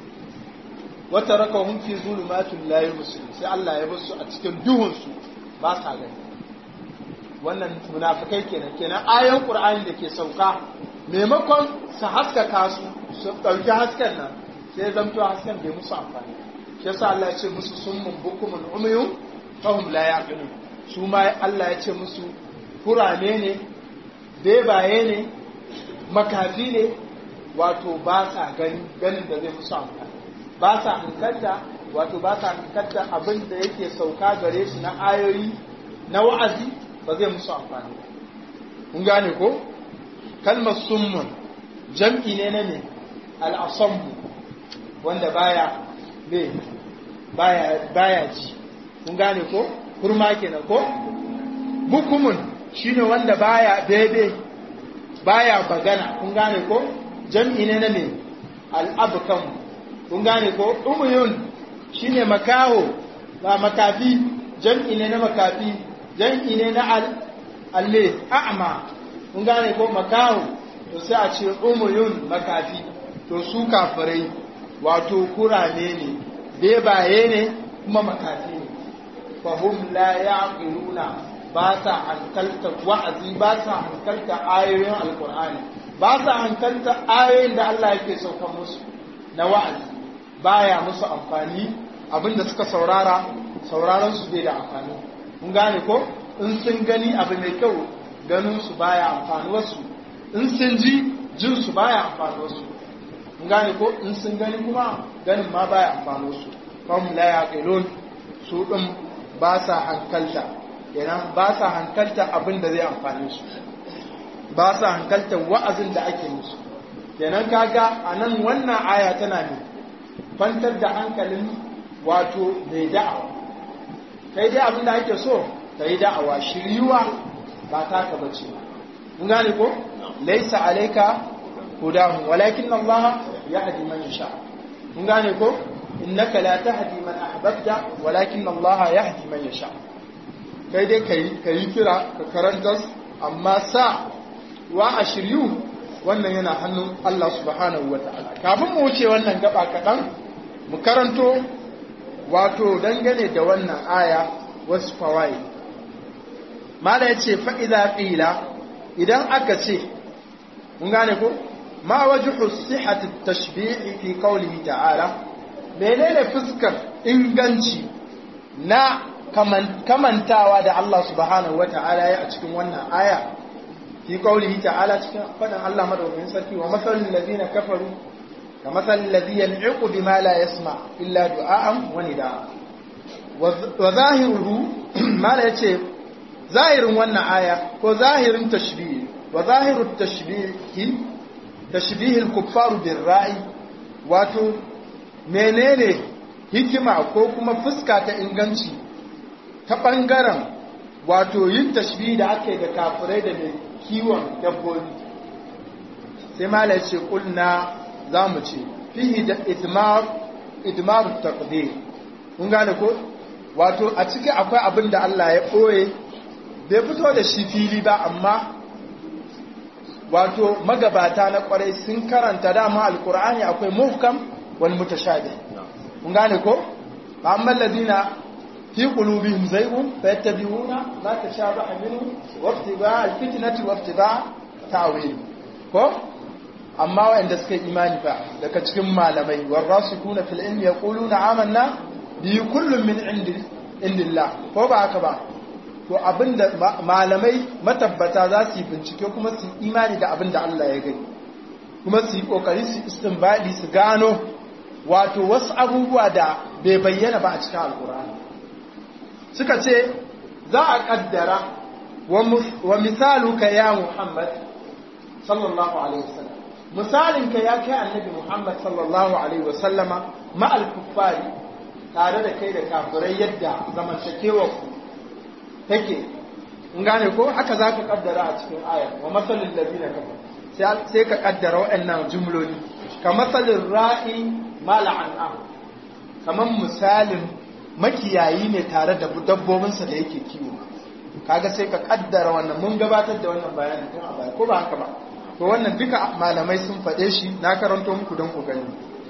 wata raka hun fi zulumatul la yubsirun sai Allah ya bar su a cikin duhun su ba sa gani wannan munafikai kenan kenan ayan qur'ani da ke sauka maimakon su haskaka su su dauki hasken nan sai zamto hasken bai musu amfani shi yasa Allah ya ce musu summun bukumun umyun fahum la yaqilun su ma Allah ya ce musu kurame ne bebaye ne makafi ne wato ba sa gani ganin da zai musu amfani ba sa hankalta wato ba sa hankalta abin da yake sauka gare su na ayoyi na wa'azi ba zai musu amfani kun gane ko kalmar summun jam'i ne na ne al'asambu wanda baya me baya baya ji kun gane ko kurma kenan ko bukumun shine wanda baya daidai baya bagana kun gane ko jam'i ne na me al'abkam kun gane ko umuyun shine makaho ba makafi jam'i ne na makafi jam'i ne na al alle a'ma kun gane ko makaho to sai a ce umuyun makafi to su kafirai wato kurane ne bebaye ne kuma makafi ne fahum la yaqiluna ba sa hankalta wa'azi ba sa hankalta ayoyin alqur'ani ba sa hankalta ayoyin da Allah yake saukan musu na wa'azi baya musu amfani abinda suka saurara sauraron su bai da amfani kun gane ko in sun gani abu mai kyau ganin su baya amfani wasu in sun ji jin su baya amfani wasu kun gane ko in sun gani kuma ganin ma baya amfani wasu fam la yaqilun su din ba sa hankalta kenan ba sa hankalta abin da zai amfane su ba sa hankalta wa'azin da ake musu kenan kaga anan wannan aya tana ne kwantar da hankalin wato mai da'awa kai dai abin da ake so ka yi da'awa shiryuwa ba taka bace mun gane ko laisa alaika hudahu walakin Allah yahdi man yasha mun gane ko innaka la tahdi man ahbabta walakin Allah yahdi man yasha kai dai kai kai kira ka karanta amma sa wa a shiryu wannan yana hannun Allah subhanahu wataala kafin mu wuce wannan gaba kaɗan mu karanto wato dangane da wannan aya wasu fawai mala ya ce fa'iza ƙila idan aka ce mun gane ko ma wajuhu sihhati tashbi'i fi qawlihi ta'ala menene fuskar inganci na kamantawa da Allah subhanahu wata'ala ya a cikin wannan aya fi qawlihi ta'ala cikin fadan Allah madaukakin sarki wa masalul ladina kafaru ka masalul ladhi yan'iqu bima la yasma illa du'a'an wa nidaa wa zahiruhu mala yace zahirin wannan aya ko zahirin tashbih wa zahirut tashbih tashbihil kuffaru bin ra'i wato menene hikima ko kuma fuska ta inganci ta ɓangaren wato yin tashbihi da aka yi da kafirai da mai kiwon dabbobi sai mala ce kulna za mu ce fihi da idmar taqdir kun gane ko wato a ciki akwai abin da Allah ya ɓoye bai fito da shi fili ba amma wato magabata na kwarai sun karanta dama alkur'ani akwai muhkam wal mutashabih kun gane ko amma alladhina fi qulubihim zaygun fayattabi'una ma tashabaha minhu waftiba alfitnati waftiba ta'wil ko amma wanda suka imani fa daga cikin malamai warasikuna fil ilmi yaquluna amanna bi kullun min indi indillah ko ba haka ba to abinda malamai matabbata za su yi bincike kuma su imani da abinda Allah ya gani kuma su yi kokari su istinbadi su gano wato wasu abubuwa da bai bayyana ba a cikin alkur'ani suka ce za a kaddara wa misaluka ya Muhammad sallallahu alaihi wasallam misalinka ya kai annabi Muhammad sallallahu alaihi wasallama ma'al kuffari tare da kai da kafirai yadda zamantakewar ku take in gane ko haka za ka kaddara a cikin ayar wa matsalin lazina kafa sai ka kaddara waɗannan jumloli ka matsalin ra'i mala'an'a kamar misalin makiyayi ne tare da dabbobinsa da yake kiwo kaga sai ka kaddara wannan mun gabatar da wannan bayanin tun a baya ko ba haka ba to wannan duka malamai sun faɗe shi na karanto muku don ku gani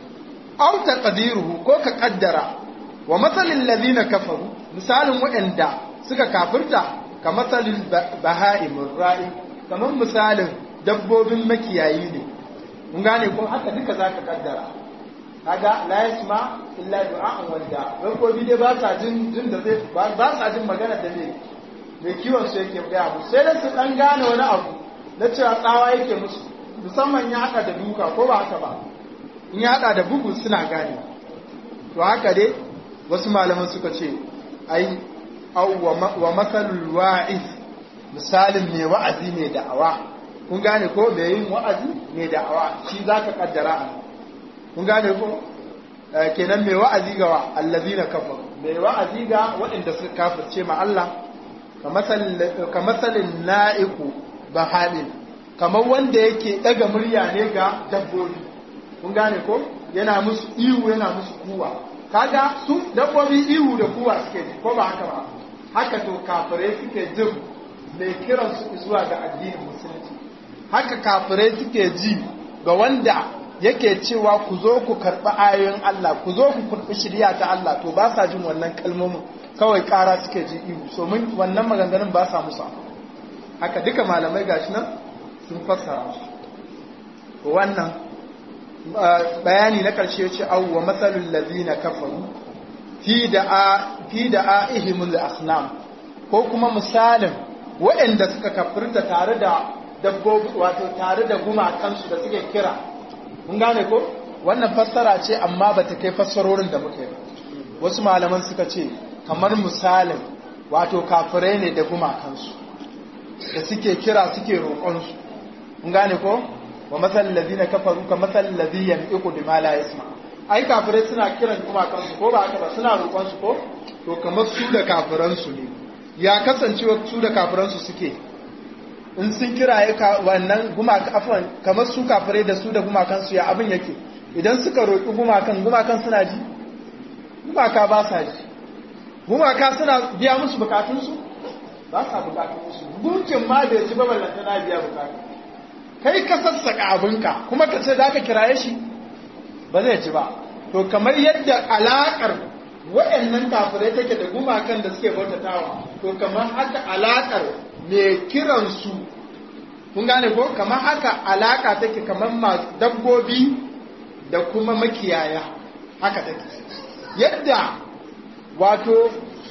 aw taqdiruhu ko ka kaddara wa matsalin lazina kafaru misalin waɗanda suka kafirta ka matsalin baha'imin ra'i kamar misalin dabbobin makiyayi ne mun gane ko haka duka za ka kaddara kaga la yasma illa du'a'an wanda dabbobi dai ba sa jin jin da zai ba sa jin magana da ne mai kiwon su yake gaya musu sai da su dan gane wani abu na cewa tsawa yake musu musamman ya haɗa da duka ko ba haka ba in ya haɗa da bugu suna gane to haka dai wasu malaman suka ce ai aw wa masalul wa'iz misalin mai wa'azi mai da'awa kun gane ko mai yin wa'azi mai da'awa shi zaka kaddara a kun gane ko kenan mai wa'azi ga allazina kafar mai wa'azi ga waɗanda suka kafirce ma Allah ka masalin na'iku bahalin kamar wanda yake daga murya ne ga dabbobi kun gane ko yana musu ihu yana musu kuwa kaga su dabbobi ihu da kuwa suke ji ko ba haka ba haka to kafirai suke jin mai kiran su zuwa ga addinin musulunci haka kafirai suke ji ga wanda yake cewa ku zo ku karɓi ayoyin Allah ku zo ku karɓi shirya ta Allah to ba sa jin wannan kalmomin kawai ƙara suke ji ihu so mun wannan maganganun ba sa musa haka duka malamai gashi nan sun fassara su wannan bayani na ƙarshe ce awu wa matsalin lazina kafaru fi da a'ihimul asnam ko kuma misalin waɗanda suka kafirta tare da dabbobi wato tare da gumakansu da suke kira mun gane ko wannan fassara ce amma ba ta kai fassarorin da muka yi wasu malaman suka ce kamar misalin wato kafirai ne da gumakansu da suke kira suke roƙonsu mun gane ko wa masal ladina kafaru ka masal ladhi yanqu bima la yasma ai kafirai suna kiran gumakansu ko ba haka ba suna roƙonsu ko to kamar su da kafiransu ne ya kasancewa su da kafiransu suke in sun kira ya wannan gumaka afwan kamar su kafirai da su da gumakansu ya abin yake idan suka roƙi gumakan gumakan suna ji gumaka ba sa ji gumaka suna biya musu bukatunsu ba sa bukatunsu gunkin ma da ya ci baballanta na biya bukatu kai ka sassaka abinka kuma ka ce za ka kiraye shi ba zai ci ba to kamar yadda alaƙar waɗannan kafirai take da gumakan da suke bautatawa to kamar haka alaƙar mai kiransu kun gane ko kamar haka alaka take kamar masu dabbobi da kuma makiyaya haka take yadda wato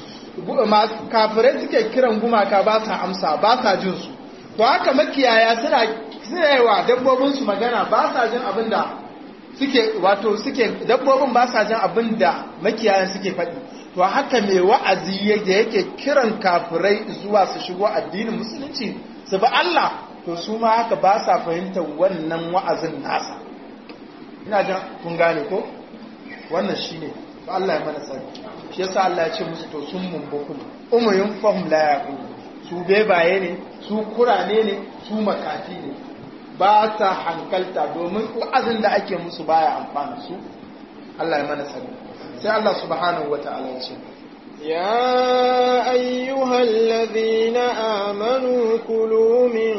kafirai suke kiran gumaka ba sa amsa ba sa jin su to haka makiyaya suna suna yi wa dabbobinsu magana ba sa jin abin da suke wato suke dabbobin ba sa jin abin da makiyayan suke faɗi to haka mai wa'azi yadda yake kiran kafirai zuwa su shigo addinin musulunci su bi Allah to su ma haka ba sa fahimtar wannan wa'azin nasa ina jan kun gane ko wannan shine to Allah ya mana sani shi yasa Allah ya ce musu to sun mumbukum umuyun fahum la yaqulu su bebaye ne su kurane ne su makafi ne ba sa hankalta domin wa'azin da ake musu baya amfana su Allah ya mana sani sai Allah subhanahu wata'ala ya ce يا أيها الذين آمنوا كلوا من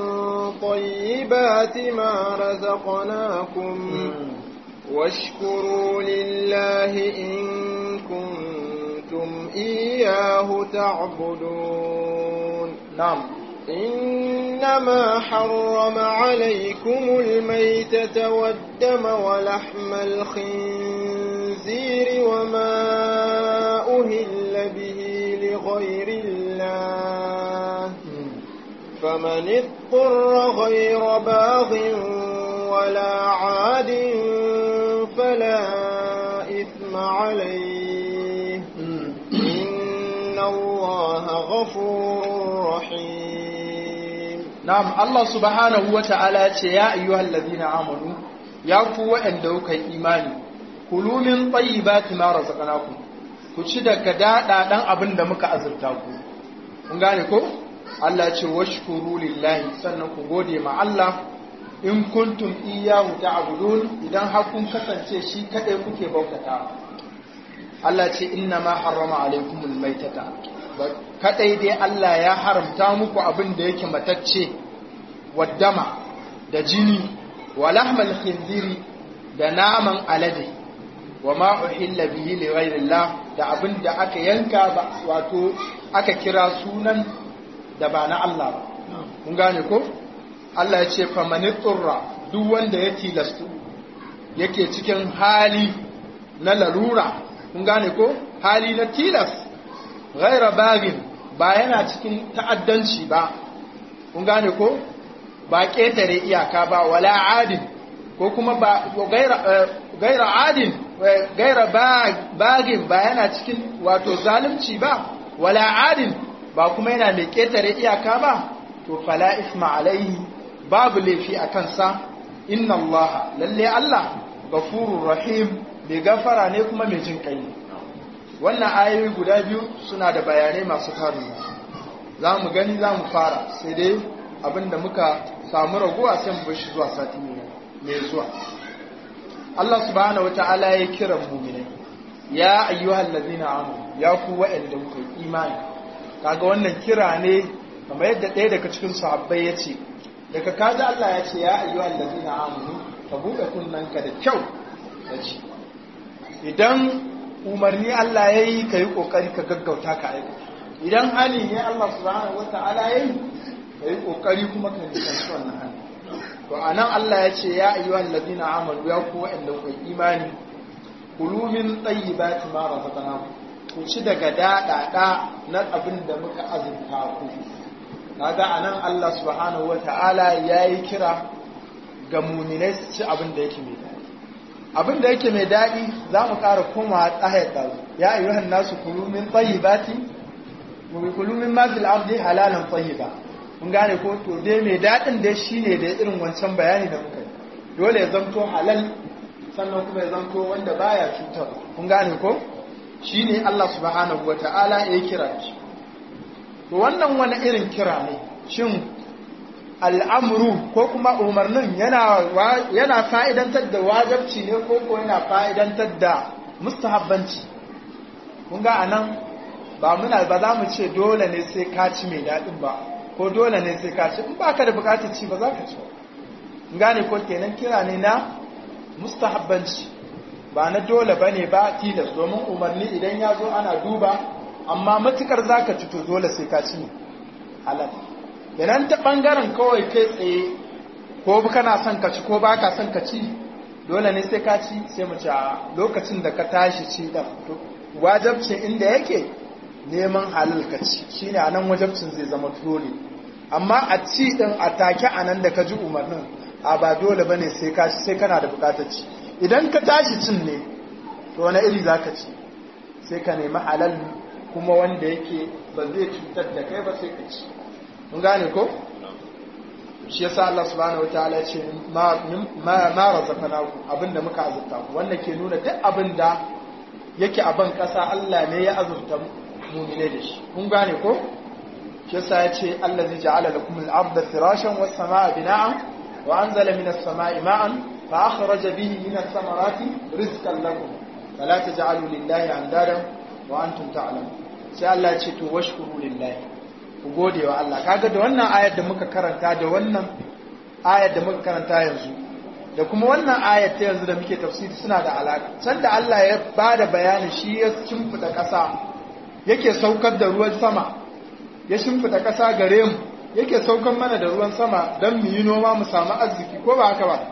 طيبات ما رزقناكم واشكروا لله إن كنتم إياه تعبدون نعم إنما حرم عليكم الميتة والدم ولحم الخنزير وما أهل به لغير الله فمن اضطر غير باغ ولا عاد فلا إثم عليه إن الله غفور رحيم نعم الله سبحانه وتعالى يا أيها الذين آمنوا يا قوة عندك إيماني كلوا من طيبات ما رزقناكم ku ci daga daɗa ɗan abin da muka azurta ku kun gane ko Allah ce washkuru lillahi sannan ku gode ma Allah in kuntum iyyahu ta'budun idan har kun kasance shi kadai kuke bautata Allah ce inna ma harrama alaikumul maitata kadai dai Allah ya haramta muku abin da yake matacce waddama da jini wa lahmal khinziri da naman alade wa ma uhilla bihi li ghayrillah da abin da aka yanka ba wato aka kira sunan da ba na Allah ba mun gane ko Allah ya ce famani tsurra duk wanda ya tilastu yake cikin hali na larura mun gane ko hali na tilas ghaira bagin ba yana cikin ta'addanci ba mun gane ko ba ƙetare iyaka ba wala adin ko kuma ba gaira adin gaira bagin ba yana cikin wato zalunci ba wala adin ba kuma yana mai ƙetare iyaka ba to fala isma alaihi babu laifi a kansa inna allaha lalle Allah gafurur rahim mai gafara ne kuma mai jin kai wannan ayoyi guda biyu suna da bayanai masu tarin za mu gani za mu fara sai dai abinda muka samu raguwa sai mu bashi zuwa sati mai zuwa Allah subhanahu wata'ala ya kira mu'minai ya ayyuhal ladzina amanu ya ku wa'anda kuka imani kaga wannan kira ne kamar yadda ɗaya daga cikin sahabbai ya ce daga kaji Allah ya ce ya ayyuhal ladzina amanu ka buɗe kunnanka da kyau da ji idan umarni Allah ya yi ka yi ƙoƙari ka gaggauta ka aika idan hali ne Allah subhanahu wa ta'ala ya yi ka yi ƙoƙari kuma ka nisanci wannan hali to a nan Allah ya ce ya ayyuhal ladina amanu ya ku wa'anda ku imani kulu min tayyibati ma razaqnakum ku ci daga daɗaɗa na abin da muka azurta ku kaga anan Allah subhanahu wata'ala yayi kira ga mu'minai su ci abin da yake mai daɗi abin da yake mai daɗi za mu ƙara koma tsahayar ɗazu ya ayyuhan nasu kulu min tayyibati mu kulu min ma fil ardi halalan tayyiba mun gane ko to dai mai daɗin dai shine da irin wancan bayani da muka yi dole ya zanto halal sannan kuma ya zanto wanda baya cutar kun gane ko shine Allah subhanahu wata'ala ya kira shi to wannan wani irin kira ne shin al'amuru ko kuma umarnin yana fa'idantar da wajabci ne ko ko yana fa'idantar da mustahabbanci kun ga a nan ba muna ba za mu ce dole ne sai ka ci mai daɗin ba ko dole ne sai ka ci in ba ka da bukatar ci ba za ka ci ba gane ko kenan kira ne na mustahabbanci ba na dole ba ne ba tilas domin umarni idan ya zo ana duba amma matukar za ka ci to dole sai ka ci halal idan ta ɓangaren kawai kai tsaye ko kana son ka ci ko ba ka son ka ci dole ne sai ka ci sai mu ci a lokacin da ka tashi ci ɗan wajabcin inda yake neman halal ka ci shi ne a nan wajabcin zai zama dole amma a ci ɗin a take a nan da ka ji umarnin a ba dole ba ne sai kana da bukatar ci idan ka tashi cin ne to wani iri za ka ci sai ka nemi halal kuma wanda yake ba zai cutar da kai ba sai ka ci mun gane ko shi yasa Allah subhanahu wataala ya ce ma ma razaqnaku abinda muka azurta ku wannan ke nuna duk abinda yake a ban kasa Allah ne ya azurta mu'mine da shi kun gane ko shi yasa ya ce allazi ja'ala lakum al-ardha firashan was samaa bina'an wa anzala minas samaa'i ma'an fa akhraja bihi minas samarati rizqan lakum fala taj'alu lillahi andadan wa antum ta'lamun sai Allah ya ce to washkuru lillahi ku gode wa Allah kaga da wannan ayar da muka karanta da wannan ayar da muka karanta yanzu da kuma wannan ayar ta yanzu da muke tafsiri suna da alaka can da Allah ya bada bayani shi ya shimfida ƙasa yake saukar da ruwan sama ya shimfida ƙasa gare mu yake saukar mana da ruwan sama don mu yi noma mu samu arziki ko ba haka ba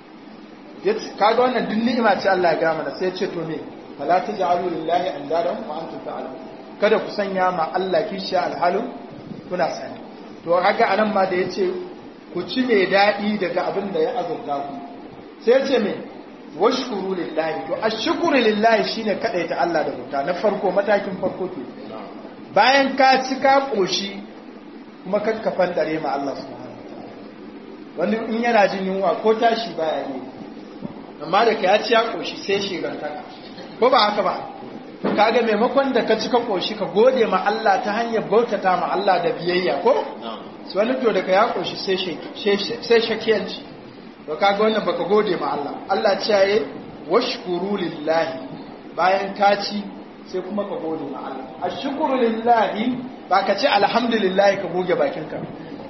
kaga wannan duk ni'ima ce Allah ya ga mana sai ya ce to me fala taj'alu lillahi andadan wa antum ta'lamun kada ku sanya ma Allah kishiya alhalin kuna sani to kaga anan ma da yace ku ci mai daɗi daga abin da ya azurta ku sai yace me washkuru lillahi to ashkuru lillahi shine ta Allah da bauta na farko matakin farko ke bayan ka ci ka koshi kuma kakkafan dare ma Allah subhanahu wani in yana jin yunwa ko tashi baya yi amma da ka ya ci ya koshi sai shigantaka ko ba haka ba kaga maimakon da ka ci ka koshi ka gode ma Allah ta hanyar bautata ma Allah da biyayya ko su wani to daga ya koshi sai shakiyanci to kaga wannan baka gode ma Allah Allah ce yayi washkuru lillahi bayan ka ci sai kuma ka gode ma Allah ashkuru lillahi ba ka ce alhamdulillah ka goge bakinka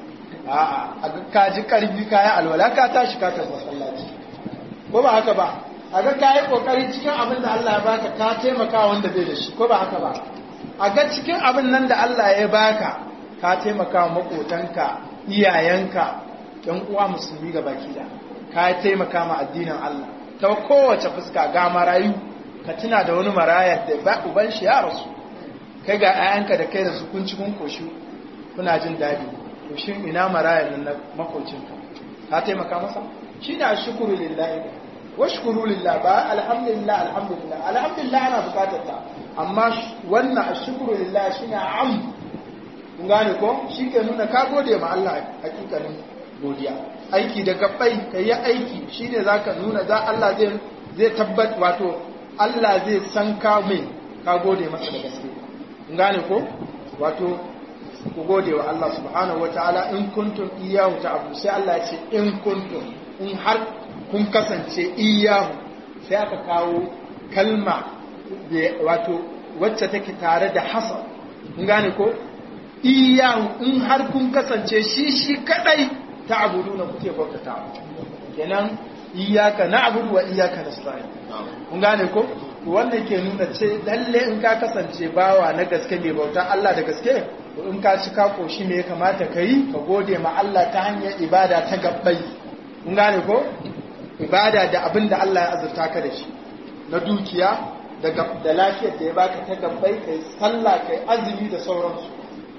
a'a ka ji karfi kayan alwala ka tashi ka tafi masallaci ko ba haka ba a ga ka yi ƙoƙari cikin abin da Allah ya baka ka taimaka wanda bai da shi ko ba haka ba a ga cikin abin nan da Allah ya baka ka taimaka wa maƙotanka iyayenka ɗan uwa musulmi ga baki da ka taimaka ma addinin Allah ta kowace fuska ga marayu ka tuna da wani maraya da ba uban shi ya rasu kai ga 'ya'yanka da kai da su kun ci kun koshi kuna jin daɗi to shin ina maraya nan na makocinka ka taimaka masa shi ne shukuru lillahi washkuru lillah ba alhamdulillah alhamdulillah alhamdulillah ana bukatar ta amma wannan ashkuru lillah shine am kun gane ko shi ke nuna ka gode ma Allah hakikanin godiya aiki da gabbai ka yi aiki shine zaka nuna za Allah zai zai tabbat wato Allah zai san ka mai ka gode masa da gaske kun gane ko wato ku gode wa Allah subhanahu wataala in kuntum iyyahu ta'budu sai Allah ya ce in kuntum in har kun kasance iyahu sai aka kawo kalma wato wacce take tare da hasar kun gane ko iyahu in har kun kasance shi shi kadai ta abudu na kuke bautata kenan iyaka na abudu wa iyaka nasta'in kun gane ko wannan ke nuna ce lalle in ka kasance bawa na gaske mai bauta Allah da gaske in ka ci ka koshi me ya kamata ka yi ka gode ma Allah ta hanyar ibada ta gabbai kun gane ko ibada da abin da Allah ya azurta ka da shi na dukiya da lafiyar da ya baka ta gabbai kai sallah kai azumi da sauransu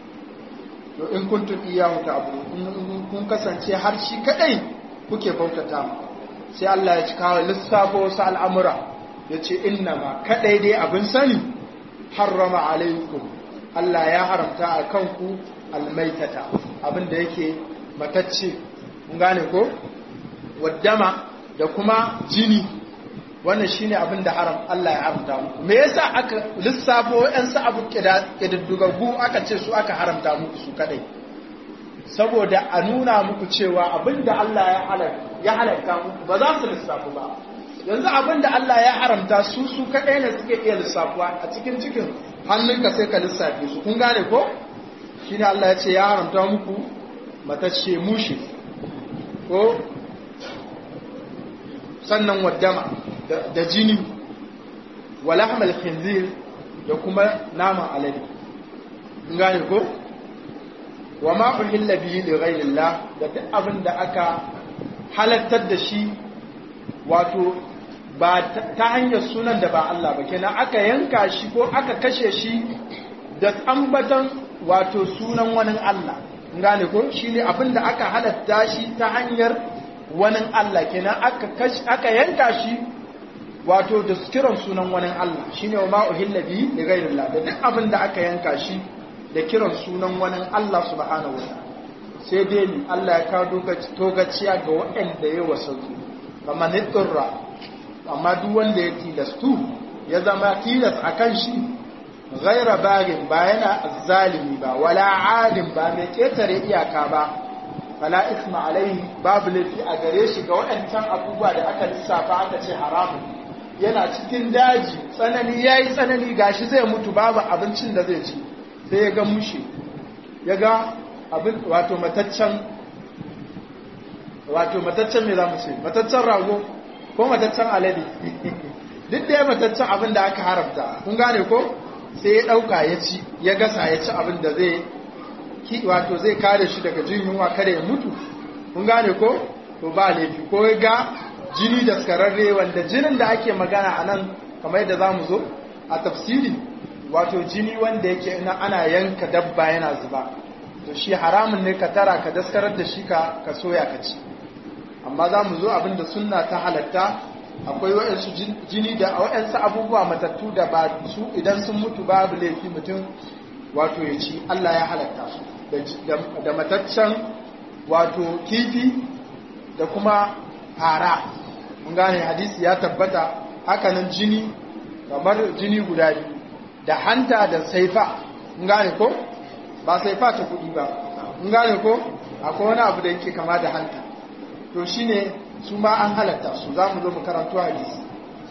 to in kuntum iyahu ta'budu in kun kasance har shi kadai kuke bautata mu sai Allah ya ci kawo lissafo wasu al'amura ya ce inna ma kadai dai abin sani harrama alaikum Allah ya haramta a kanku almaitata abin da yake matacce kun gane ko waddama da kuma jini wannan shine abin da haram Allah ya haramta muku me yasa aka lissafo ɗan sa abu kididdigaggu aka ce su aka haramta muku su kadai saboda a nuna muku cewa abin da Allah ya halarta ya halarta muku ba za su lissafu ba yanzu abin da Allah ya haramta su su kadai ne suke iya lissafuwa a cikin cikin hannunka sai ka lissafe su kun gane ko shine Allah ya ce ya haramta muku matacce mushi ko sannan waddama da jini wala hamal khinzir da kuma naman alade gane ko wa ma uhilla bihi li ghayrillah da duk abin da aka halattar da shi wato ba ta hanyar sunan da ba Allah ba kenan aka yanka shi ko aka kashe shi da ambatan wato sunan wani Allah gane ko shine abin da aka halatta shi ta hanyar wani Allah kenan aka yanka shi wato da kiran sunan wani Allah shine wa ma uhilla bi li ghayrillah da duk abin da aka yanka shi da kiran sunan wani Allah subhanahu wa sai dai ni Allah ya kawo togaciya ga waɗanda ya wasu kamar nitsurra amma duk wanda ya tilastu ya zama tilas akan shi ghaira bagin ba yana zalimi ba wala adin ba mai ketare iyaka ba fala isma alaihi babu laifi a gare shi ga waɗancan abubuwa da aka lissafa aka ce haramun yana cikin daji tsanani ya yi tsanani gashi zai mutu babu abincin da zai ci sai ya ga mushe ya ga abin wato mataccen wato mataccen me za mu ce mataccen rago ko mataccen alade duk da ya mataccen abin da aka haramta kun gane ko sai ya ɗauka ya ci ya gasa ya ci abin da zai wato zai kare shi daga jin yunwa kada ya mutu kun gane ko to ba laifi ko ya ga jini da skararre wanda jinin da ake magana a nan kamar yadda za mu zo a tafsiri wato jini wanda yake ana yanka dabba yana zuba to shi haramun ne ka tara ka daskarar da shi ka soya ka ci amma za mu zo abin da sunna ta halatta akwai waɗansu jini da waɗansu abubuwa matattu da ba su idan sun mutu babu laifi mutum wato ya ci Allah ya halatta su da mataccen wato kifi da kuma fara mun gane hadisi ya tabbata hakanan jini kamar jini guda biyu da hanta da saifa mun gane ko ba saifa ta kudi ba mun gane ko akwai wani abu da yake kama da hanta to shine su ma an halatta su za mu zo mu karanto hadisi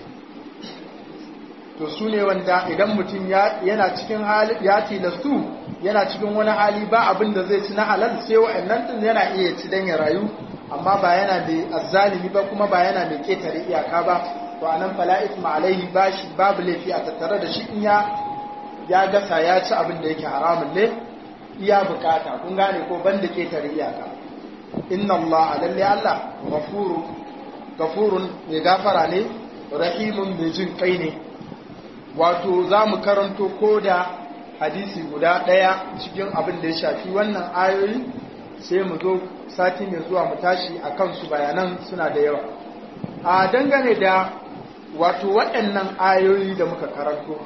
to su ne wanda idan mutum yana cikin hali ya tilastu yana cikin wani hali ba abin da zai ci na halal sai wa'annan din yana iya ci dan ya rayu amma ba yana mai azzalimi ba kuma ba yana mai ketare iyaka ba to anan fala isma alaihi bashi babu laifi a tattare da shi in ya ya gasa ya ci abin da yake haramun ne iya bukata kun gane ko banda ketare iyaka inna allaha lalle allah ghafuru gafurun mai gafara ne rahimun mai jin kai ne wato za mu karanto ko da hadisi guda ɗaya cikin abin da ya shafi wannan ayoyi sai mu zo sati mai zuwa mu tashi a kansu bayanan suna da yawa a dangane da wato waɗannan ayoyi da muka karanto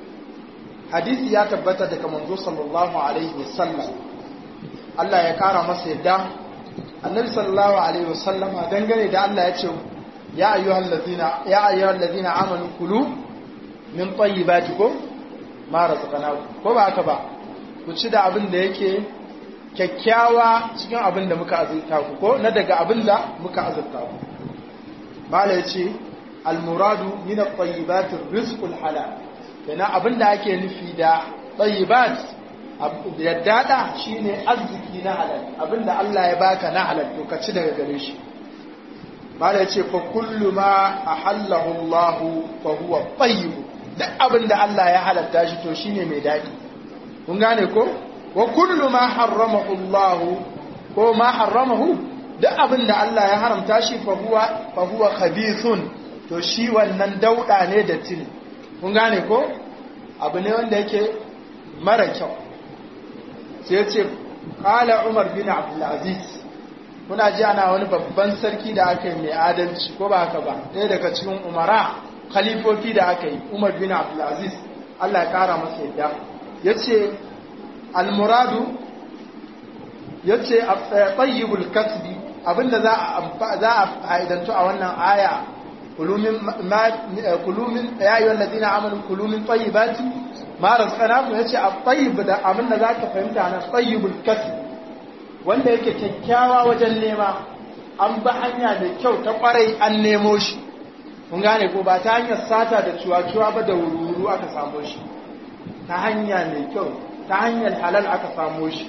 hadisi ya tabbata daga manzo sallallahu alaihi wasallam Allah ya kara masa yadda annabi sallallahu alaihi wasallama dangane da Allah ya ce ya ayyuhal ladina ya ayyuhal ladina amanu kulu min tayyibatikum ma razaqnakum ko ba haka ba ku ci da abin da yake kyakkyawa cikin abin da muka azurta ku ko na daga abin da muka azurta ku mala yace al muradu min at tayyibat rizqul halal kana abin da ake nufi da tayyibat yaddada shine arziki na halal abin da Allah ya baka na halal to ka ci daga gare shi mala yace fa kullu ma ahallahu Allah fa huwa tayyib duk abin da Allah ya halatta shi to shine mai daɗi kun gane ko wa kullu ma harramahu Allah ko ma harramahu duk abin da Allah ya haramta shi fa huwa fa huwa khabithun to shi wannan dauda ne da tini kun gane ko abu ne wanda yake mara kyau sai yace qala Umar bin Abdul Aziz kuna ji ana wani babban sarki da aka yi mai adalci ko ba haka ba ɗaya daga cikin umara khalifofi da aka yi umar bin abdulaziz Allah ya kara masa yadda ya ce almuradu ya ce tsayyibul kasbi abinda za a haidantu a wannan aya kulumin ya yi wallazi na amalin kulumin tsayyibati mara tsanaku ya ce a tsayyib da abinda za ka fahimta na tsayyibul kasbi wanda yake kyakkyawa wajen nema an ba hanya mai kyau ta kwarai an nemo shi kun gane ko ba ta hanyar sata da cuwa-cuwa ba da wuru aka samo shi ta hanya mai kyau ta hanyar halal aka samo shi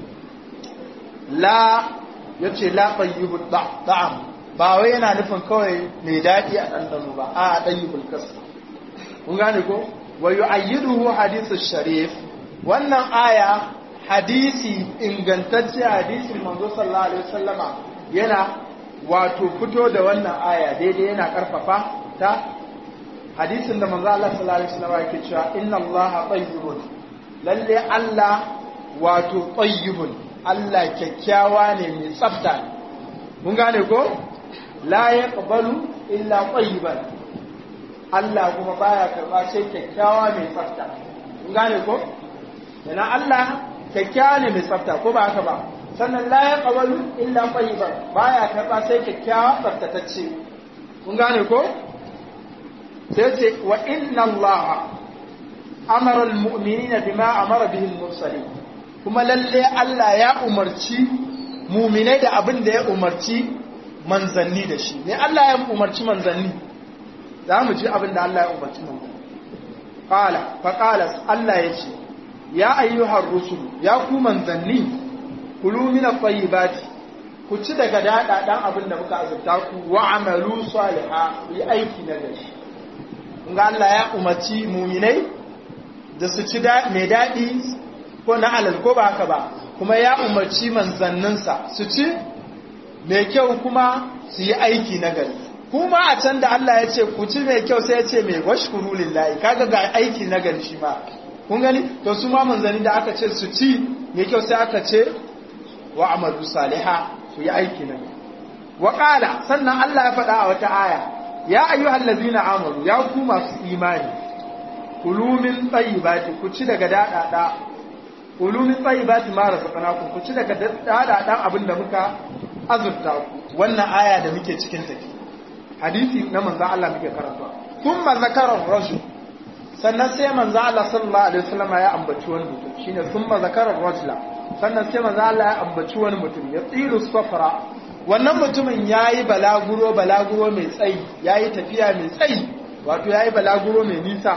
la ya ce la ɗayyibul ɗa'am ba wai yana nufin kawai mai daɗi a ɗanɗano ba a ɗayyibul kasa kun gane ko wa yu'ayyiduhu hadithu sharif wannan aya hadisi ingantacce hadisin manzo sallallahu alaihi wasallama yana wato fito da wannan aya daidai yana karfafa ta hadisin da manzo Allah sallallahu alaihi wasallam yake cewa inna Allah tayyibun lalle Allah wato tayyibun Allah kyakkyawa ne mai tsafta mun gane ko la yaqbalu illa tayyiban Allah kuma baya karba sai kyakkyawa mai tsafta mun gane ko yana Allah kyakkyawa ne mai tsafta ko ba haka ba sannan la ya ƙawalu illa ƙwayiban ba ya karɓa sai kyakkyawa tsaftatacce kun gane ko sai ce wa inna Allah amara almu'minina bima amara bihi almursalin kuma lalle Allah ya umarci mu'minai da abin da ya umarci manzanni da shi ne Allah ya umarci manzanni za mu ji abin da Allah ya umarci manzanni qala fa qala Allah ya ce ya ayyuhar rusul ya ku manzanni kulu min at-tayyibati ku ci daga dada dan abin da muka azurta ku wa amalu salihah yi aiki na gari ga Allah ya umarci mu'minai da su ci mai daɗi ko na alal ko ba haka ba kuma ya umarci manzanninsa su ci mai kyau kuma su yi aiki na gari kuma a can da Allah ya ce ku ci mai kyau sai ya ce mai washkuru lillahi kaga ga aiki na gari shi ma kun gani to su ma manzanni da aka ce su ci mai kyau sai aka ce wa amalu saliha su yi aiki na gari wa qala sannan Allah ya faɗa a wata aya ya ayyuhal ladzina amanu ya ku masu imani kulu min tayyibati ku ci daga dadada kulu min tayyibati ma razaqnakum ku ci daga dadadan abin da muka azurta ku wannan aya da muke cikin take hadisi na manzo Allah muke karanta thumma zakara rajul sannan sai manzo Allah sallallahu alaihi wasallam ya ambaci wani mutum shine thumma zakara rajula sannan sai manzo Allah ya ambaci wani mutum ya tsiru safara wannan mutumin yayi balaguro balaguro mai tsayi yayi tafiya mai tsayi wato yayi balaguro mai nisa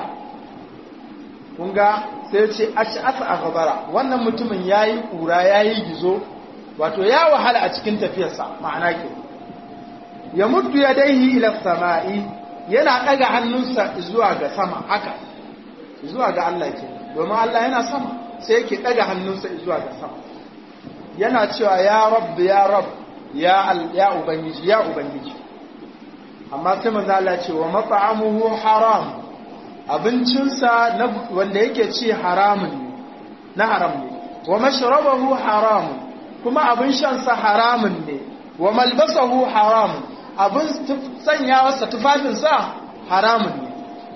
kun ga sai ce aci asa a gabara wannan mutumin yayi kura yayi gizo wato ya wahala a cikin tafiyarsa ma'ana ke ya muddu ya daihi ila sama'i yana ɗaga hannunsa zuwa ga sama haka zuwa ga Allah ke domin Allah yana sama sai yake ɗaga hannunsa zuwa ga sama yana cewa ya rabb ya rabb ya ya ubangiji ya ubangiji amma sai manzo Allah ce wa mat'amuhu haram abincinsa wanda yake ci haramun ne na haram ne wa mashrabahu haramun kuma abin shansa haramun ne wa malbasahu haramun abin sanyawarsa tufafinsa haramun ne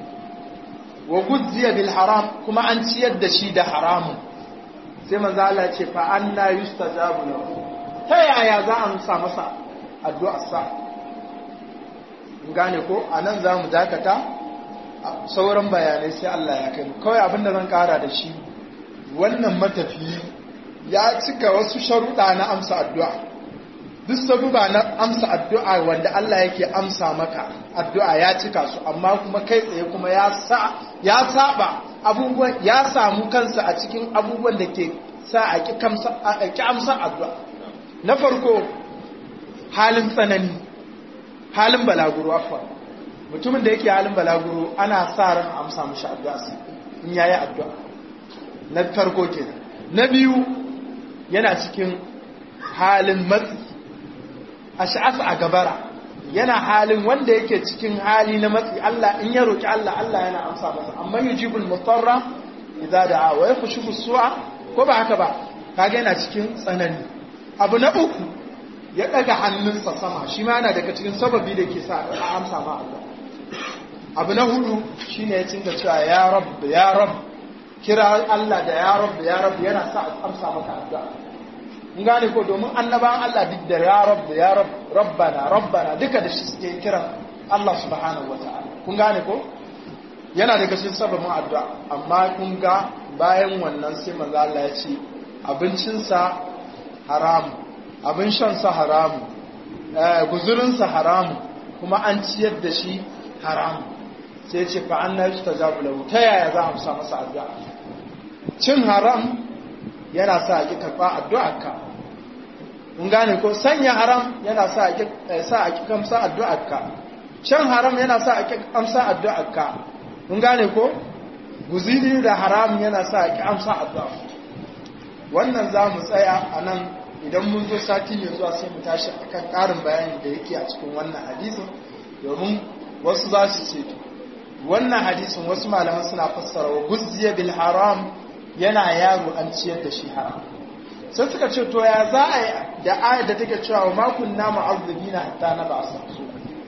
wa gudziya bil haram kuma an ciyar da shi da haramun sai manzo Allah ce fa anna yustajabu lahu ta yaya za a amsa masa addu'ar sa gane ko anan zamu dakata sauran bayanai sai Allah ya kai kawai abinda zan kara da shi wannan matafiyi ya cika wasu sharuɗa na amsa addu'a duk sabuba na amsa addu'a wanda Allah yake amsa maka addu'a ya cika su amma kuma kai tsaye kuma ya sa ya saba abubuwan ya samu kansa a cikin abubuwan da ke sa a ki amsa addu'a na farko halin tsanani halin balaguro afwan mutumin da yake halin balaguro ana sa ran amsa mishi addu'a in yayi addu'a na farko kenan na biyu yana cikin halin matsi a sha'asa a gabara yana halin wanda yake cikin hali na matsi Allah in ya roki Allah Allah yana amsa masa amma yujibul mutarra idza da'a wa yakhshu su'a ko ba haka ba kage yana cikin tsanani abu na uku ya daga hannunsa sama shi ma yana daga cikin sababi da ke sa a amsa ma Allah abu na hudu shine ya cinta cewa ya rabb ya rabb kira Allah da ya rabb ya rabb yana sa a amsa maka addu'a mun gane ko domin annabawan Allah duk da ya rabb ya rabb rabbana rabbana duka da shi suke kiran Allah subhanahu wataala kun gane ko yana daga cikin sababin addu'a amma kun ga bayan wannan sai manzo Allah ya ce abincinsa haramu abin shansa haramu guzurinsa haramu kuma an ciyar da shi haramu sai ce fa an naji ta zabu lahu ta yaya za a musa masa addu'a cin haram yana sa a ki karɓa addu'arka kun gane ko sanya haram yana sa a ki sa a ki kamsa addu'arka cin haram yana sa a ki amsa addu'arka kun gane ko guziri da haram yana sa a ki amsa addu'a wannan za mu tsaya a nan idan mun zo sati mai zuwa sai mu tashi akan ƙarin bayani da yake a cikin wannan hadisin domin wasu za su ce wannan hadisin wasu malaman suna fassara wa guzziya bil haram yana yaro an ciyar da shi haram sai suka ce to ya za a yi da ayar da take cewa wa makun na ma'azzabina hatta na ba su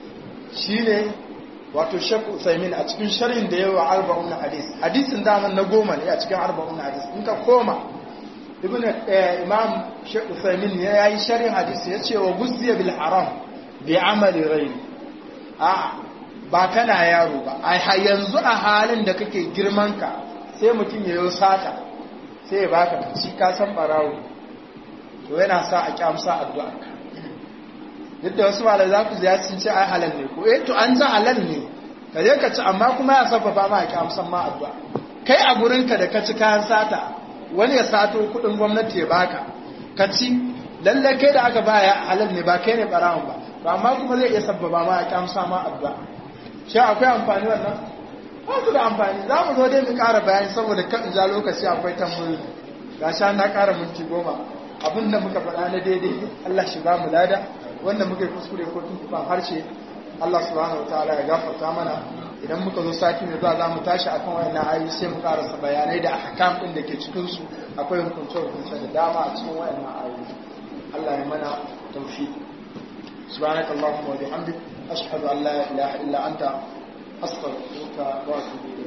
shine wato Sheikh Usaimin a cikin sharhin da yawa arba'un hadis hadisin daman na goma ne a cikin arba'un hadis in ka koma ibn imam Sheikh Usaimin ya yi sharhin hadisi ya ce wa guzziya bil haram bi amali ghairi a ba kana yaro ba a yanzu a halin da kake girman ka sai mutum ya yi sata sai ya baka ci ka san barawo to yana sa a kyamsa addu'a duk da wasu malai za ku ziya sun ce ai halal ne ko eh to an ji halal ne ka je ka ci amma kuma ya sababa ma a kyamsan ma addu'a kai a gurinka da ka ci kayan sata wani ya sato kuɗin gwamnati ya baka ka ci lalle kai da aka baya halal ne ba kai ne barawon ba ba amma kuma zai iya sababa ma a kyamsa ma addu'a shi akwai amfani wannan ba su da amfani za mu zo dai mu ƙara bayani saboda kan ja lokaci akwai tambayoyi ga sha na ƙara minti goma abin da muka faɗa na daidai Allah shi ba mu lada wanda muka yi kuskure ko tuntuɓan harshe Allah subhanahu wa ta'ala ya gafarta mana idan muka zo sati mai zuwa za mu tashi akan wayannan ayoyi sai mu karasa bayanai da ahkam din da ke cikin su akwai hukunce hukunce da dama a cikin wayannan ayoyi Allah ya mana tawfiq subhanakallahumma wa bihamdik ashhadu an la ilaha illa anta astaghfiruka wa atubu ilayk